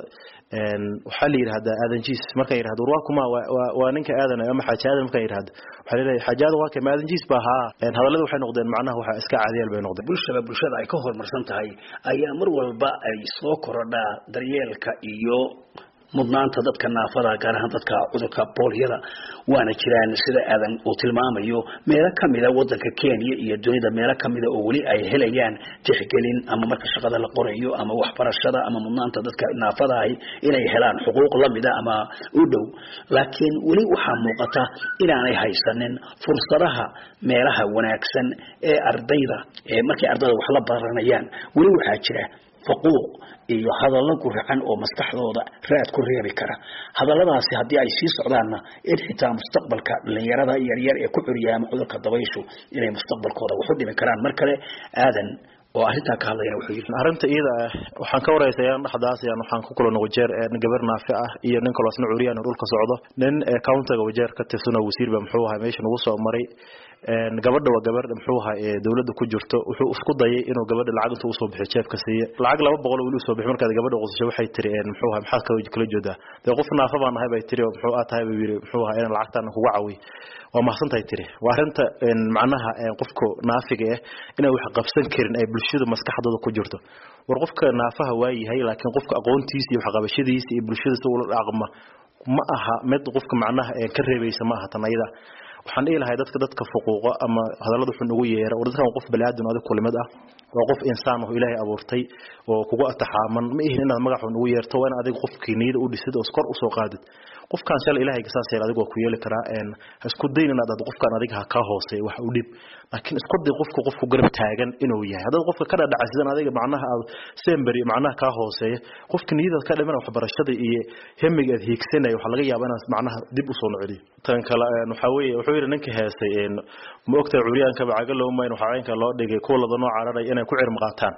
waxaa la yidhahdaa aadan jiis markaan yidhahdo war waa kuma waa ninka aadan ama xaaji aadan markaan yidhahdo waxaa leeyahay xaaji aadan waa kay ma aadan jiis baa haa hadallada waxay noqdeen macnaha waxa iska caadiyal bay noqdeen bulshada bulshada ay ka horumarsan tahay ayaa mar walba ay soo korodhaa daryeelka iyo mudnaanta dadka naafada gaar ahaan dadka cudurka boolyada waana jiraan sida aadan uu tilmaamayo meelo kamida wadanka kenya iyo dunida meelo kamida oo weli ay helayaan tixgelin ama marka shaqada la qorayo ama waxbarashada ama mudnaanta dadka naafada ahi inay helaan xuquuq lamida ama u dhow laakiin weli waxaa muuqata inaanay haysanin fursadaha meelaha wanaagsan ee ardayda ee markay ardayda wax la baranayaan weli waxaa jira faquuq iyo hadallo guracan oo maskaxdooda raad ku reebi kara hadalladaasi haddii ay sii socdaanna in xitaa mustaqbalka dhalinyarada yaryar ee ku curyaama cudurka dabayshu inay mustaqbalkooda wax u dhimi karaan mar kale aadan oo arrintaa ka hadlayna wuxuu yidhi arrinta iyada ah waxaan ka waraysayaan dhexdaas ayaan waxaan ku kulano wajeer gabar naafi ah iyo nin kaloo asna curiyaan oo dhulka socdo nin countiga wajeer ka tirsan oo wasiir ba muxuu ahaa meesha nagu soo maray gabadha waa gabar muxuu ahaa ee dawladda ku jirto wuxuu isku dayay inuu gabadha lacag intuu usoo bixiyo jeefka siiye lacag laba boqol oo weli usoo bixi markaad gabadha qusasho waxay tiri muxuu ahaa maxaad kala kala joodaa dee qof naafa baan nahay bay tiri oo muxuu aa tahay buu yidhi muxuu ahaa inaan lacagtaan kuga cawiy waa mahadsantahay tiri waa arrinta macnaha qofka naafiga ah inaan wax qabsan karin ay bulshada maskaxdooda ku jirto war qofka naafaha waa yahay laakiin qofka aqoontiisa iyo waxqabashadiisa iyo bulshada si ula dhaqma ma aha mid qofka macnaha ka reebaysa ma aha tan ayada waxaan dhihi lahay dadka dadka fuquuqa ama hadallada xun ugu yeera war dadkan qof baniaadan adig kulimid ah waa qof insaan oo ilaahay abuurtay oo kugu ataxaaman ma ihin inaad magac xun ugu yeerto waa in adiga qofkii niyada u dhisid oo kor usoo qaadid qofkaan shalay ilaahay saas yeel adigu waa ku yeeli karaa ha isku dayn inaad ad qofkaan adiga ha kaa hooseeyo wax u dhib laakiin isku day qofka qofku garab taagan inuu yahay haddaad qofka ka dhadhacsidan adiga macnaha aad semberi macnaha kaa hooseeya qofka niyadaad ka dhiman waxbarashada iyo hemiga aad hiigsanaya waxaa laga yaabaa inaad macnaha dib usoo nocdiyo tan kale waxaa weeye wuxuu yidhi ninka heesay ma ogtahay curyaanka bacaga loo mayn waxaa caynka loo dhigay kuwa lada noo cararay inay ku cirm qaataan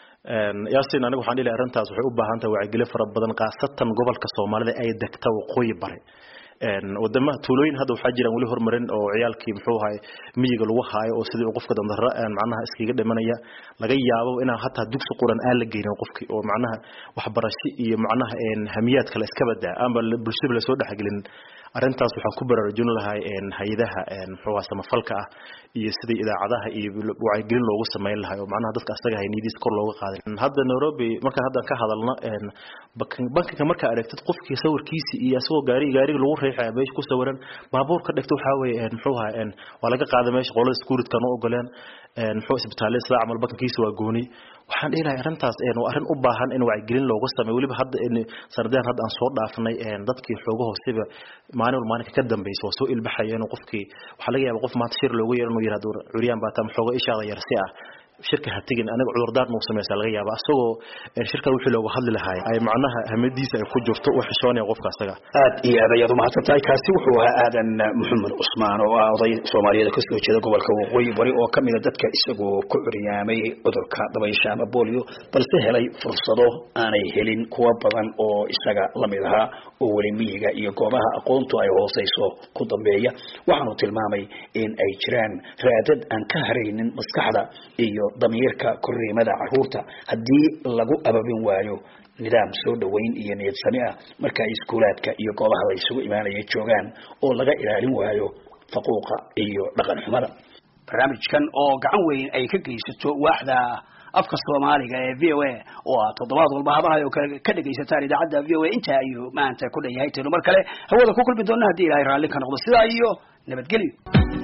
yaasin aniga waxaan dhihi arrintaas waxay u baahan tahay wacyigelin fara badan khaasatan gobolka soomaalida ay degta waqooyi bare wadamaha tuulooyin hadda waxaa jiraan weli horumarin oo ciyaalkii muxuu ahay miyiga lagu haayo oo sidii qofka dandara macnaha iskaga dhimanaya laga yaabo inaan hataa dugsi quran aan la geynin qofkii oo macnaha waxbarasho iyo macnaha hamiyaad kale iska badaa ama bulshada lasoo dhexgelin arrintaas waxaan ku baraarujin lahay hay-adaha muxuu ahaa samafalka ah iyo sidii idaacadaha iyo wacyigelin loogu sameyn lahay oo macnaha dadka asaga hay niyadiis kor looga qaaday hadda nairobi markaan haddan ka hadalno bankiga markaa aragtid qofkii sawirkiisi iyo asagoo gaari gaariga lagu riixaya meesha ku sawiran baabuur ka dhigta waxaa weeye muxuu ahaa waa laga qaaday meesha qolada securitykan u ogoleen muxuu isbitaalada sida camal bankiisa waa gooni waxaan dhihi lahay arrintaas waa arrin u baahan in wacyigelin looga sameeyo weliba hadda sanadeen hadda aan soo dhaafnay dadkii xooga hooseba maalin wal maalinka ka dambaysa waa soo ilbaxaya inuu qofkii waxaa laga yaaba qof maanta shir loogu yeero inuu yirahdo curyaan baa taa xooga ishaada yarsi ah shirka ha tegin anaga cudurdaar nagu samaysaa laga yaaba asagoo shirkan wixii looga hadli lahaay ay macnaha hamadiisa ay ku jirto u xishoonaya qofka asaga aad iyo aad ayaad umahadsan tahay kaasi wuxuu ahaa aadan maxamed cusmaan oo ah oday soomaaliyeed kasoo jeeda gobolka waqooyi bari oo kamida dadka isagoo ku curyaamay cudurka dabaysha ama bolio balse helay fursado aanay helin kuwa badan oo isaga lamid ahaa oo weli miyiga iyo goobaha aqoontu ay hooseyso ku dambeeya waxaanu tilmaamay in ay jiraan raadad aan ka haraynin maskaxda iyo damiirka korriimada caruurta haddii lagu ababin waayo nidaam soo dhoweyn iyo niyad sami ah marka ay iskuulaadka iyo goobaha la isugu imaanaya joogaan oo laga ilaalin waayo faquuqa iyo dhaqan xumada barnaamijkan oo gacan weyn ay ka geysato waaxda afka soomaaliga ee v o a oo ah toddobaad walba hadahay oo kale ka dhegaysataan idaacadda v o a inta ayuu maanta ku dhan yahay taynu mar kale hawada ku kulmi doona haddii ilahay raalli ka noqdo sidaa iyo nabadgelyo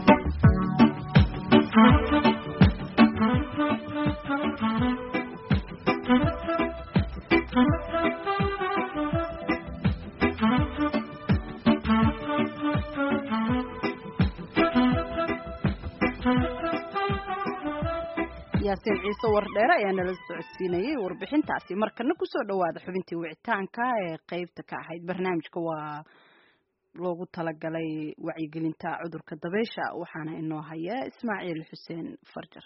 yaasiin ciise wardheere ayaa nala socodsiinayay warbixintaasi markana kusoo dhawaada xubintii wicitaanka ee qeybta ka ahayd barnaamijka waa loogu talagalay wacyigelinta cudurka dabeysha waxaana inoo haya ismaaciil xuseen farjar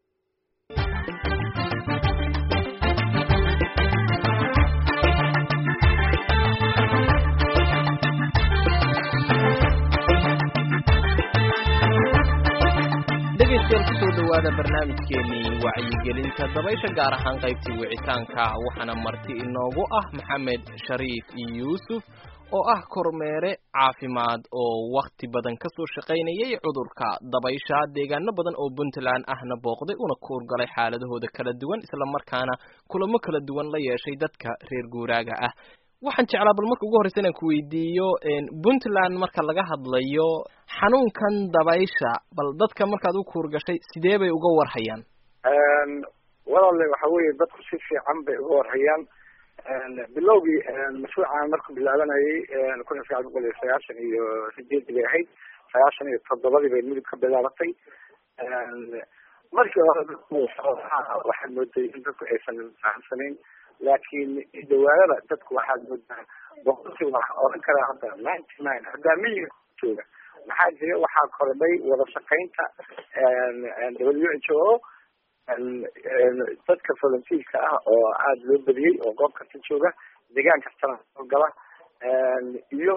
dhegaystayaal kusoo dhawaada barnaamijkeenii wacyigelinta dabaysha gaar ahaan qaybtii wicitaanka waxaana marti inoogu ah maxamed shariif yuusuf oo ah kormeere caafimaad oo wakhti badan ka soo shaqaynayay cudurka dabaysha deegaano badan oo puntland ahna booqday una kuurgalay xaaladahooda kala duwan islamarkaana kulamo kala duwan la yeeshay dadka reer guuraaga ah waxaan jeclaa bal marka ugu horreysa inaan ku weydiiyo puntland marka laga hadlayo xanuunkan dabaysha bal dadka markaad u kuurgashay sidee bay uga warhayaan walaale waxa weeye dadku si fiican bay uga warhayaan bilowgii mashruucan markuu bilaabanayay kun iyo sagaal boqol iyo sagaashan iyo sideedii bay ahayd sagaashan iyo toddobadii bay midib ka bilaabatay markii hore waxaad mooday in dadku aysan fahamsanayn laakiin dawaadada dadku waxaad moodaa boqolkiiba waxaa oran karaa hadda ninety nine haddaa miyiga jooga maxaa jira waxaa kordhay wada shaqaynta w h o dadka volunteerka ah oo aada loo badiyey oo goob kasta jooga deegaan kastana soo gala iyo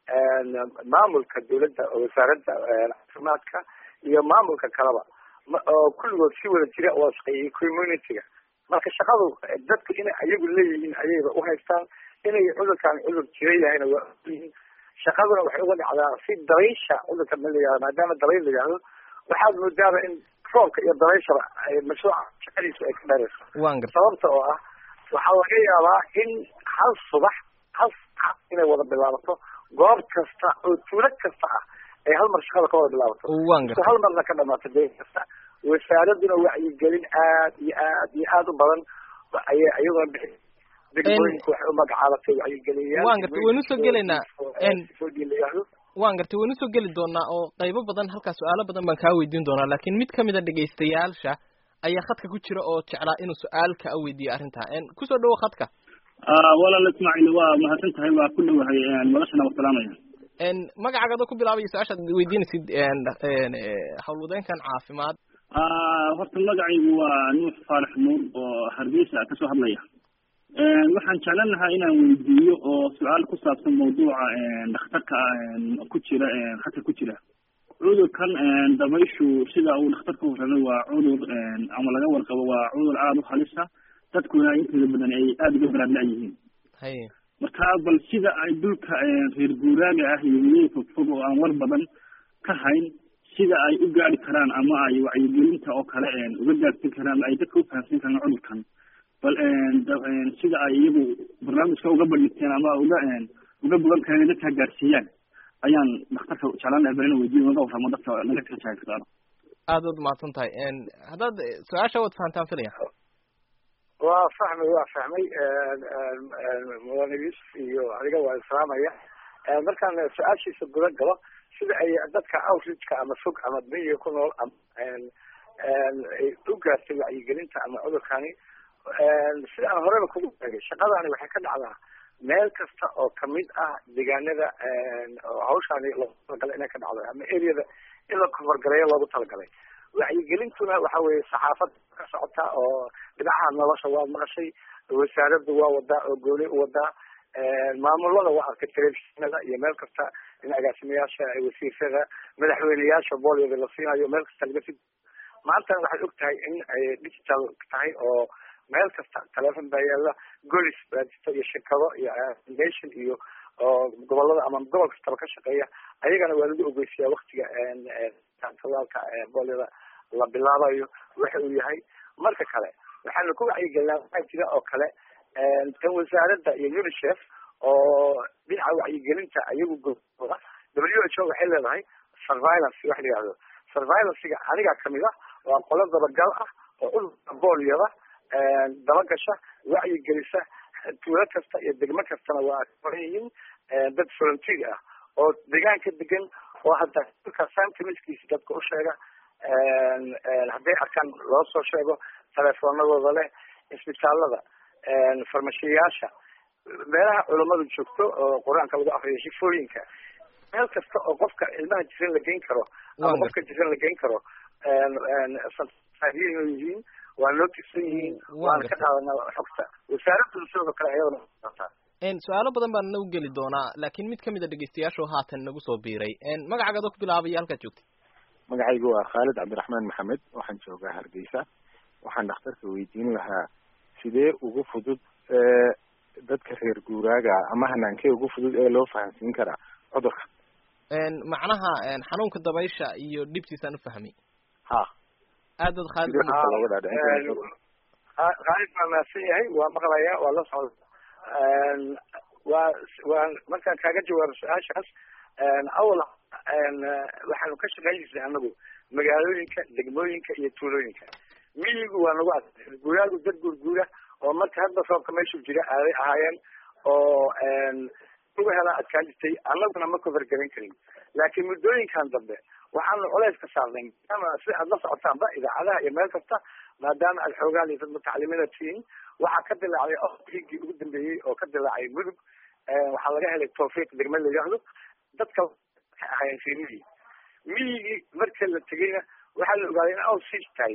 maamulka dawladda wasaaradda caafimaadka iyo maamulka kaleba oo kulligood si wada jira wada shaqeeyay community-ga marka shaqadu dadku inay ayagu leeyihiin ayayba uhaystaan inay cudurkan cudur jira yahayna waa ogyihiin shaqaduna waxay uga dhacdaa si dabaysha cudurka ma layihahdo maadaama dabayl la yihahdo waxaad moodaaba in roobka iyo dabayshaba mashruuca shaqadiisu ay ka dharayso sababta oo ah waxaa laga yaabaa in hal subax hal sax inay wada bilaabato goob kasta oo tuulo kasta ah ay hal mar shaqada ka wada bilaabato so hal marna ka dhamaato dee kasta wasaaraduna wacyigelin aad iyo aad iyo aad u badan ayay iyaguna bixi degmooyinku waxay umagacaabatay wacyigeliyaan waan gartay waynu soo gelaynaa foodii la yihahdo waan gartay waynu soo geli doonaa oo qaybo badan halkaa su-aalo badan baan kaa weydiin doonaa laakiin mid kamid a dhegaystayaasha ayaa khadka ku jira oo jeclaa inuu su-aalka a weydiiyo arrintaa kusoo dhawo khadka walaal ismaaciil waa mahadsan tahay waa ku dhowahay noloshana waa salaamaya magacaaga adoo ku bilaabaya su-aashaad weydiinaysid howlwadeenkan caafimaad horta magacaygu waa nuux faarax nuur oo hargeysa kasoo hadlaya waxaan jeclan lahaa inaan weydiiyo oo su-aal ku saabsan mawduuca dhakhtarka ku jira khadka ku jira cudurkan dabayshu sida uu dhakhtarka warramay waa cudur ama laga warqabo waa cudur aada u halisa dadkuna intooda badan ay aada uga baraadla yihiin marka bal sida ay dhulka reer guuraaga ah iyo weliya fogfog oo aan war badan ka hayn sida ay u gaari karaan ama ay wacyigelinta oo kale uga gaarsin karaan ay dadka ufahamsan karaan cudurkan bal sida ay iyagu barnaamijka uga bandhigteen ama uga uga bogan kareen dadka gaarsiiyaan ayaan dhakhtarka jeclaan lahay bal ina weydiin naga warramo dadka naga kala jaagsaano aada waad mahadsan tahay haddaad su-aasha waad fahantaan filaya waa fahmay waa fahmay mudane yuusuf iyo adiga waa islaamaya markaan su-aashiisa guda galo sida ay dadka outreachka ama fog ama miyiga ku nool ama ay u gaartay wacyigelinta ama cudurkani sida aan horeba kugu sheegay shaqadani waxay ka dhacdaa meel kasta oo kamid ah deegaanada oo hawshaani loogu talagalay inay ka dhacdo ama areada in la koforgareeyo loogu talagalay wacyigelintuna waxa weeye saxaafad ka socota oo dhinacaha nolosha waa maqashay wasaaraddu waa wadaa oo gooni u wadaa maamulada waa arkay telefishinada iyo meel kasta in agaasimayaasha wasiirada madaxweyneyaasha booliyada la siinayo meel kasta laga si maantana waxaad og tahay in ay digital tahay oo meel kasta telefon baa yaala golis baa jirta iyo shirkado iyo nation iyo oo gobolada ama gobol kastaba ka shaqeeya ayagana waa lagu ogeysiyaa waktiga talaalka booliyada la bilaabayo waxa uu yahay marka kale waxaana ku wacyigelinaa waxaa jira oo kale tan wasaaradda iyo unicef oo dhinaca wacyigelinta ayagu goda w h o waxay leedahay surveillance wax la yihahdo surveillancega anigaa kamid ah waa qolo dabagal ah oo cudurka boolyada dabagasha wacyigelisa tuulo kasta iyo degmo kastana waa koran yihiin dad volunteer ah oo deegaanka degan oo hadda dhulka samtimiskiisa dadka u sheega hadday arkaan loo soo sheego telefoonadooda leh isbitaalada farmashiyayaasha meelaha culamadu joogto oo qur-aanka lagu akriyo shifooyinka meel kasta oo qofka ilmaha jiran la geyn karo ama qofka jiran la geyn karo yihiin waa noo tirsan yihiin waana ka qaadanaa xogta wasaaraddu sidoo kale ayadana su-aalo badan baan nagu geli doonaa laakiin mid kamid a dhegeystayaashu haatan nagu soo biiray magacaaga ku bilaabaya halkaad joogtay magacaygu waa khaalid cabdiraxmaan maxamed waxaan joogaa hargeysa waxaan dhakhtarka weydiin lahaa sidee ugu fudud dadka reer guuraaga ama hanaankee ugu fudud ee loo fahamsiin karaa cudurka macnaha xanuunka dabaysha iyo dhibtiisaan ufahmay ha aad baad khaalid khaalid baa mahadsan yahay waa maqlaya waa la socda waa waa markaan kaaga jawaabo su-aashaas awal waxaanu ka shaqeyn jirnay anagu magaalooyinka degmooyinka iyo tuulooyinka miyigu waa nagu ad guuraagu dad guurguura oo marka hadda roobka meeshuu jira aaday ahaayeen oo uga helaa adkaan jirtay annaguna ma kofargaran karin laakiin muddooyinkan dambe waxaanu culays ka saarnay maadaama si aad la socotaanba idaacadaha iyo meel kasta maadaama aad xoogaan iyo dad mutacalimiina tihiin waxaa ka dilaacday oigii ugu dambeeyey oo ka dilaacay mudug waxaa laga helay tawfiiq degme la yidhaahdo dadka waxay ahaayeen reer miyi miyigii marka la tegeyna waxaa la ogaaday in aw sij tahay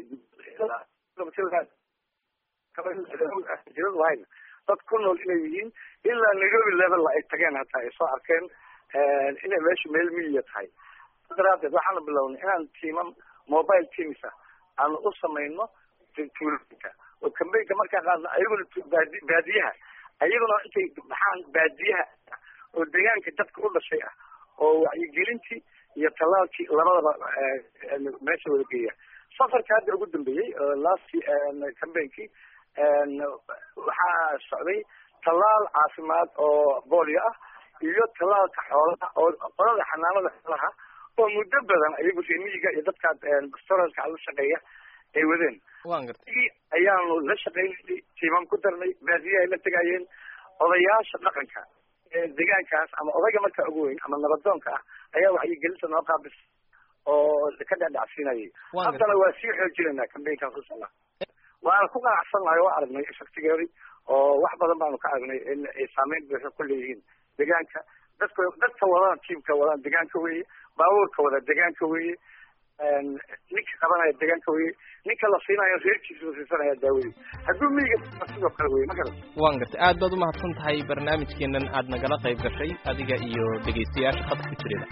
jiradu dad ku nool inay yihiin ilaa nairobi level ay tageen hataa ay soo arkeen inay meeshu meel miyiya tahay daraadeed waxaanu bilownay inaan tiimam mobile teams ah aanu u samayno tuulooyinka oo kambeynka markaa qaadna ayaguna baadi baadiyaha ayaguna intay baxaan baadiyaha oo deegaanka dadka u dhashay ah oo wacyigelintii iyo tallaalkii labadaba meesha wada geeya safarka hadda ugu dambeeyey last cambainkii waxaa socday tallaal caafimaad oo boolio ah iyo tallaalka xoolaha oo qolada xanaanada xoolaha oo muddo badan ayagu reemiyiga iyo dadka storalka la shaqeeya ay wadeen ayaanu la shaqeynay tiimam ku darnay baadiya ay la tegayeen odayaasha dhaqanka deegaankaas ama odayga markaa ugu weyn ama nabadoonka ah ayaa wacyigelinta noo qaabis oo ka dhadhacsiinayay haddana waa sii xoojinaynaa cambaynkaas usala waana ku qanacsannahay oo aragnay shaktigeedi oo wax badan baanu ka aragnay in ay saameyn buuxa ku leeyihiin deegaanka dadka dadka wadaan tiimka wadaan deegaanka weeye baabuurka wada deegaanka weeye ninka qabanaya deegaanka weye ninka la siinayo reerkiisa la siisanaya daawadi hadduu miyiga sidoo kale weye ma garan waan gartay aad baad umahadsan tahay barnaamijkeenan aad nagala qayb gashay adiga iyo dhegaystayaasha khadka ku jirada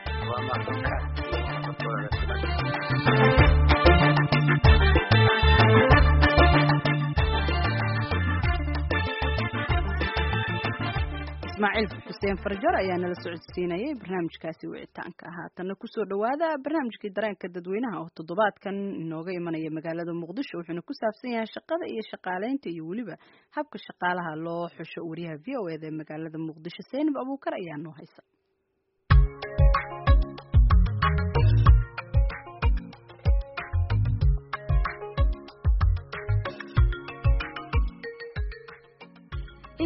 ismaaciil xuseen farjar ayaa nala socodsiinayay barnaamijkaasi wicitaanka haatanna kusoo dhawaada barnaamijkii dareenka dadweynaha oo toddobaadkan inooga imanaya magaalada muqdisho wuxuuna ku saabsan yahay shaqada iyo shaqaaleynta iyo weliba habka shaqaalaha loo xusho wariyaha v o eda ee magaalada muqdisho seynab abuukar ayaa noo haysa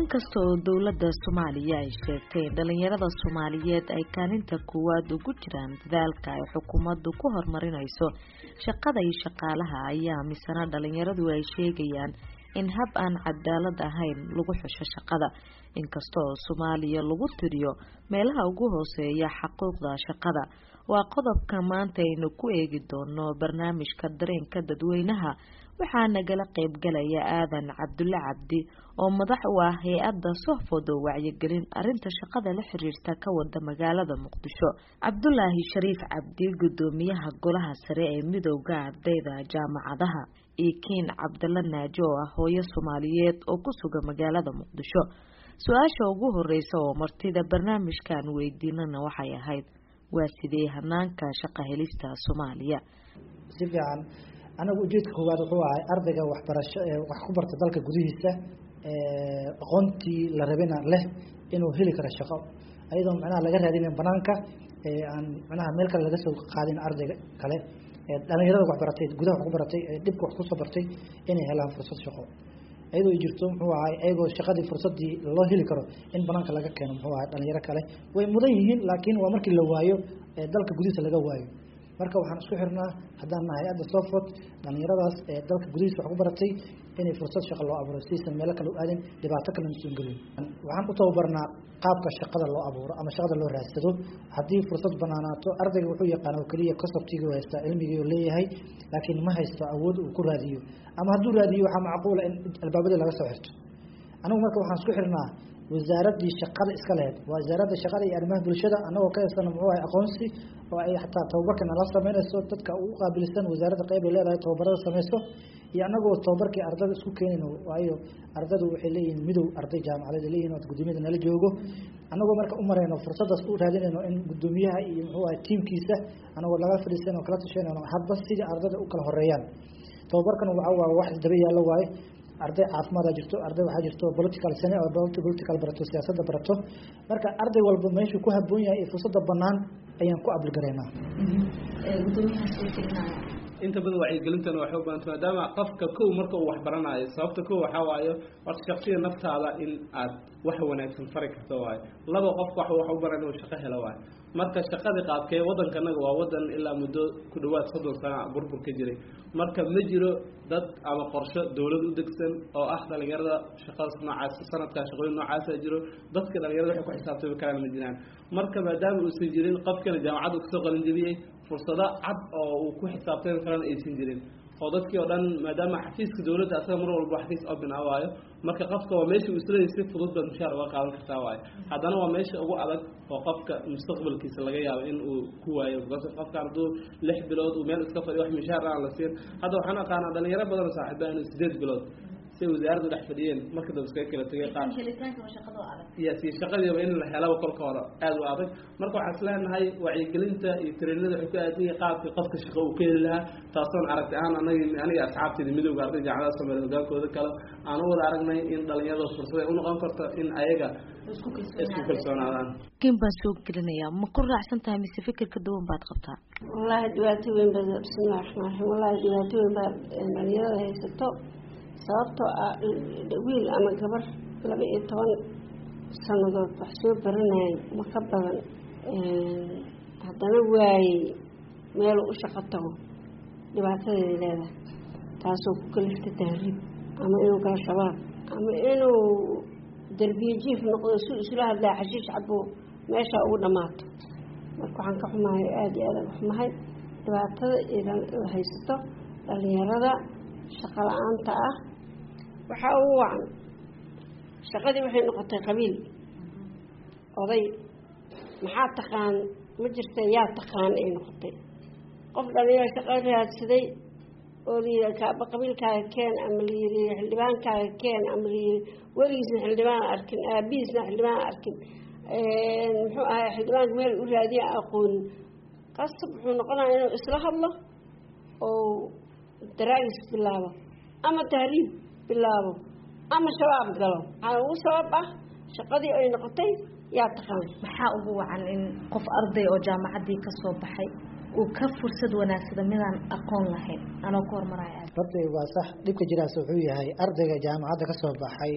inkasta oo dowladda soomaaliya ay sheegtay in dhalinyarada soomaaliyeed ay kaalinta koowaad ugu jiraan dadaalka ay xukuumaddu ku horumarinayso shaqada iyo shaqaalaha ayaa misana dhalinyaradu ay sheegayaan in hab aan cadaalad ahayn lagu xusho shaqada inkasta oo soomaaliya lagu tiriyo meelaha ugu hooseeya xaquuqda shaqada waa qodobka maanta aynu ku eegi doono barnaamijka dareenka dadweynaha waxaa nagala qaybgalaya aadan cabdulle cabdi oo madax u ah hay-adda sohfod oo wacyigelin arinta shaqada la xiriirta ka wada magaalada muqdisho cabdulaahi shariif cabdi gudoomiyaha golaha sare ee midowda ardayda jaamacadaha iyo kiin cabdalla naaji oo ah hooyo soomaaliyeed oo ku sugan magaalada muqdisho su-aasha ugu horeysa oo martida barnaamijkan weydiinana waxay ahayd waa sidee hanaanka shaqa helista soomaaliya si fiican anagu ujeedka koowaad wuxuu ahay ardayga waxbarasho ee wax ku barta dalka gudihiisa aqoontii la rabina leh inuu heli karo shaqo ayadoo macnaha laga raadinayn banaanka aan macnaha meel kale laga soo qaadin ardayga kale dhalinyarada waxbaratay gudaha wax ku baratay dhibka wax kusoo bartay inay helaan fursad shaqo iyadoo ay jirto muxuu ahay ayagoo shaqadii fursadii loo heli karo in banaanka laga keeno muxuu ahay dhalinyaro kale way mudan yihiin laakiin waa markii la waayo dalka gudihiisa laga waayo marka waxaan isku xirnaa haddaan nahay hay-adda sofort dhalinyaradaas ee dalka gudihiisa wax ku baratay inay fursad shaqo loo abuuro sidiisan meelo kale u aadin dhibaato kale nusan gelin waxaan u tababarnaa qaabka shaqada loo abuuro ama shaqada loo raadsado haddii fursad banaanaato ardayga wuxuu yaqaan oo keliya conceptigii haystaa cilmigii oo leeyahay laakiin ma haysto awood uu ku raadiyo ama hadduu raadiyo waxaa macquula in albaabadii laga soo xirto anigu marka waxaan isku xirnaa wasaaradii shaqada iska lahayd waa wasaaradda shaqada iyo arrimaha bulshada annagoo ka heysana muxuu ahay aqoonsi oo ay xataa tababarkan ala sameynayso dadka ugu qaabilsan wasaaradda qayb ay leedahay tababarada sameyso iyo annagoo tababarkii ardada isku keenayno waayo ardadu waxay leeyihiin midow arday jaamacadeed leeyihin oo gudoomiyada nala joogo annagoo marka u marayno fursadaas u raadinayno in gudoomiyaha iyo muxuu ahay tiimkiisa annagoo laga fadhiisanoo kala tashanayno hadba sidii ardada u kala horeeyaan tababarkan waxa waa wax daba yaallo waaye arday caafimaada jirto arday waxaa jirto political sane oo political barato siyaasadda barato marka arday walba meeshuu ku haboon yahay ee fursadda banaan ayaan ku abligareynaa inta badan wacyigelintana waxay u baahanta maadaama qofka kow marka uu wax baranayo sababta kow waxaa waayo horta shaksiga naftaada in aad wax wanaagsan fari karto waayo laba qofka wax wax u baran inuu shaqo helo waayo marka shaqadii qaabkee waddankanaga waa waddan ilaa muddo ku dhawaad soddon sana burbur ka jiray marka ma jiro dad ama qorsho dawlad u degsan oo ah dhalinyarada shaqadas noocaas sanadkaa shaqooyin noocaasa jiro dadka dhalinyarada waxay ku xisaabtami karaan ma jiraan marka maadaama uusan jirin qofkana jaamacadda kasoo qalin jebiyey fursado cad oo uu ku xisaabtami karana aysan jirin oo dadkii oo dhan maadaama xafiiska dawladda asaga mar walba xafiis open ah waayo marka qofka waa meesha uu isleeyahay si fudud baad mushaar uga qaadan kartaa waayo haddana waa meesha ugu adag oo qofka mustaqbalkiisa laga yaabo in uu ku waayo because qofkan hadduu lix bilood uu meel iska fadhiyo wax mushaar aan la siin hadda waxaan aqaanaa dhalinyaro badan oo saaxiiba inuu sideed bilood si wasaaraddu dhex fadhiyeen marka dambe iskaga kala tegay qaar yes iyo shaqadiiba in la helaba kolka hore aada u adag marka waxaan isleenahay wacyigelinta iyo trainada waxay ku aadan yahay qaabkii qofka shaqo uu ka heli lahaa taasoon aragti ahaan anagi aniga asxaabteeda midowga arday jaamacadaha soomaaliya hogaankooda kale aan u wada aragnay in dhalinyarada fursad ay u noqon karto in ayaga isku kalsoonaadaan kin baan soo gelinayaa ma ku raacsan tahay mise fikirka duwan baad qabtaa wallaahi dhibaato weyn baa bismillahi raxmaan raxiim wallaahi dhibaato weyn baa dhalinyarada haysato sababtoo ah wiil ama gabar laba iyo toban sanadood wax soo baranayay ma ka badan haddana waayey meeluu u shaqo tago dhibaatadeeda leedahay taasoo ku kalifta tahriib ama inuu galo shabaab ama inuu derbiye jiif noqdo si isla hadlaa xashiish cabo meeshaa ugu dhammaato marka waxaan ka xumahay aada iyo aadaan xumahay dhibaatada idan haysato dhalinyarada shaqo la-aanta ah waxaa ugu wacan shaqadii waxay noqotay qabiil oday maxaa taqaan ma jirta yaa taqaan ay noqotay qof dhalinyaro shaqo raadsaday oo layidhi kaaba qabiilkaaga keen ama layidhi xildhibaankaaga keen ama layidhi weligiisna xildhibaan arkin aabihiisna xildhibaan arkin muxuu ahay xildhibaanka meel u raadiya aqoonin qasab wuxuu noqonaya inuu isla hadlo oo daraagis bilaabo ama tahriib bilaabo ama shabaab galo waxaa ugu sabab ah shaqadii ay noqotay yaa taqaan maxaa ugu wacan in qof arday oo jaamacaddii ka soo baxay uu ka fursad wanaagsada midaan aqoon lahayn anoo ku hormaraya horta waa sax dhibka jiraas wuxuu yahay ardayga jaamacadda ka soo baxay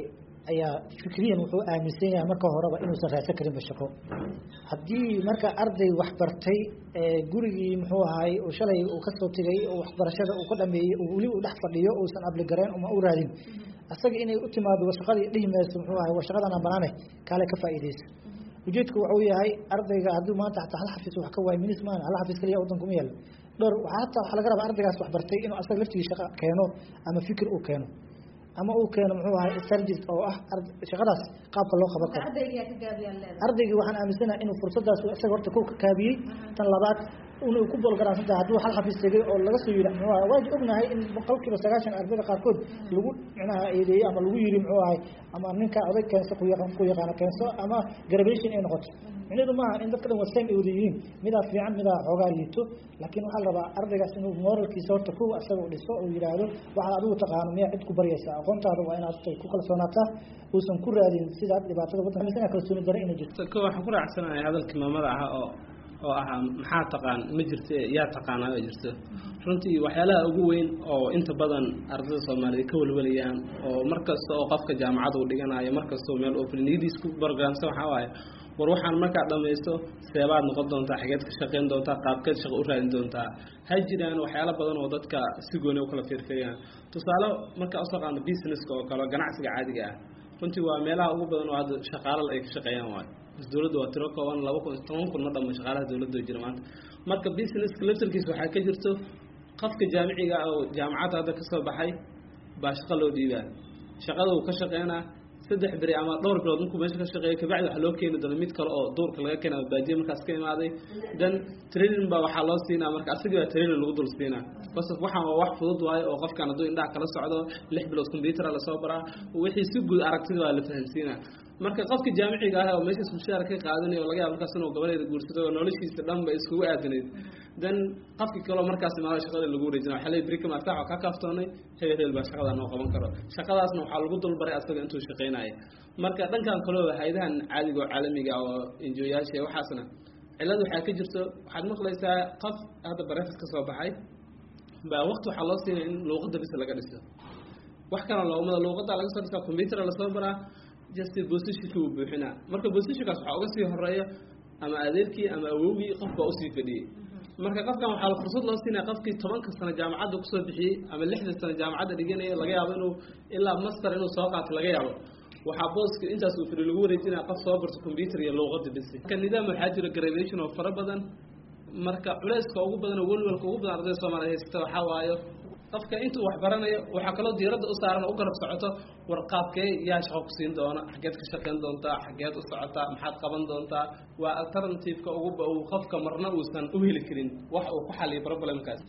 ayaa fikriyan wuxuu aaminsan yahay marka horeba inuusan raadsan karinba shaqo haddii marka arday waxbartay gurigii muxuu ahaay oo shalay uu kasoo tegay oo waxbarashada uu ka dhameeyey oo weli uu dhex fadhiyo uusan abligarayn uma u raadin asaga inay u timaado shaqadii dhihi mayso muxuu ahay waa shaqadan aan banaane kaale ka faa'iidaysa ujeedku wuxuu yahay ardayga hadduu maanta hataa hal xafiis wax ka waayo minis maana hal xafiis kaliya waddan kuma yaalo dhowr hataa waxaa laga rabaa ardaygaas waxbartay inuu asaga laftigii shaqa keeno ama fikir uu keeno ama uu keeno muxuu ahay strategist oo ah shaqadaas qaabka loo qaban karo ardaygii waxaan aaminsanahay inuu fursadaas isaga horta ku kaabiyey tan labaad inuu ku bolgaraansan tahay hadduu hal xafiis tegay oo laga soo yidhi muxuu ahay waa ognahay in boqolkiiba sagaashan ardayda qaarkood lagu micnaha eedeeyey ama lagu yidhi muxuu ahay ama ninka oday keenso ku yaqaan ku yaqaano keenso ama graduation ay noqoto micnaheedu maaha in dadka dhan waa same ay wada yihiin midaa fiican midaa xoogaa liito laakiin waxaa la rabaa ardaygaas inuu moralkiisa horta kuwa isaga u dhiso oo yidhaahdo waxaad adigu taqaano miyaa cid ku baryaysa aqoontaada waa inaad ku kalsoonaataa uusan ku raadin sidaad dhibaatada waddanka amisana kalsooni dare inay jirto ko waxaan ku raacsanahay hadalkii maamada ah oo oo ahaa maxaa taqaan ma jirto yaa taqaanaa ma jirto runtii waxyaalaha ugu weyn oo inta badan ardayda soomaaliyeed ka welwalayaan oo markasta oo qofka jaamacada uu dhiganayo markastoo meel oo niyadiis ku barogramsan waxaa waaye war waxaan markaa dhamaysto seebaad noqon doontaa xageed ka shaqayn doontaa qaabkeed shaqo u raadin doontaa ha jiraan waxyaalo badan oo dadka si gooni u kala fiirfiiriyaan tusaale markaa usoo qaadno businesska oo kale ganacsiga caadiga ah runtii waa meelaha ugu badan oo hadda shaqaalada ay ka shaqeeyaan waayo dowladda waa tiro kooban laba kun toban kun ma dhamo shaqaalaha dowladda jira maanta marka businesska laftarkiisa waxaa ka jirto qofka jaamiciga oo jaamacadda hadda kasoo baxay baa shaqo loo dhiibaa shaqada uu ka shaqeynaa saddex beri ama dhowr bilood markuu meesha ka shaqeeyo kabacdi waxaa loo keeni doona mid kale oo duurka laga keena ama baadiye markaas ka imaaday then training baa waxaa loo siinaa marka asagii baa training lagu dul siinaa bas waxaan waa wax fudud waayo oo qofkan hadduu indhaha kala socdo lix bilood compuutera lasoo baraa wixii si guud aragtida waa la fahansiinaa marka qofka jaamiciga ah oo meeshaas mushaar ka qaadanaya oo laga yaabo markaas inuu gabadeeda guursado oo noloshiisa dhan ba iskugu aadanayd then qofkii kaloo markaas imaado shaqada lagu wareejina waxaa leeyahay berika maarta waxaa ka kaaftoonay hebel hebel baa shaqadaa noo qaban karo shaqadaasna waxaa lagu dulbaray asaga intuu shaqaynaya marka dhankan kaleo hayadahan caadiga oo caalamiga oo enjoyaasha waxaasna cillad waxaa ka jirto waxaad maqlaysaa qof hadda bareefas ka soo baxay baa waqti waxaa loo siinaya in luuqadda bisa laga dhiso wax kala loomada luuqadda laga soo dhisaa compuutera lasoo baraa just positionka uu buuxinaa marka positionkaas waxaa uga sii horeeya ama adeerkii ama awowgii qof baa usii fadhiyey marka qofkan waxaa fursad loo siinaya qofkii tobanka sano jaamacadda kusoo bixiyey ama lixda sano jaamacadda dhiganaya laga yaabo inuu ilaa master inuu soo qaato laga yaabo waxaa booska intaas uu fadhi lagu wareejinaya qof soo barto computer iyo luuqadda bisi marka nidaam waxaa jira graduation oo fara badan marka culeyska ugu badan oo welwelka ugu badan ardayda soomaaliya haysata waxaa waayo qofka intuu wax baranayo waxaa kaloo diiradda u saaran u garab socoto war qaabkee yaa shaqo ku siin doona xageed ka shaqayn doontaa xageed u socotaa maxaad qaban doontaa waa alternativeka ugu uu qofka marna uusan u heli karin wax uu ku xaliyo problemkaas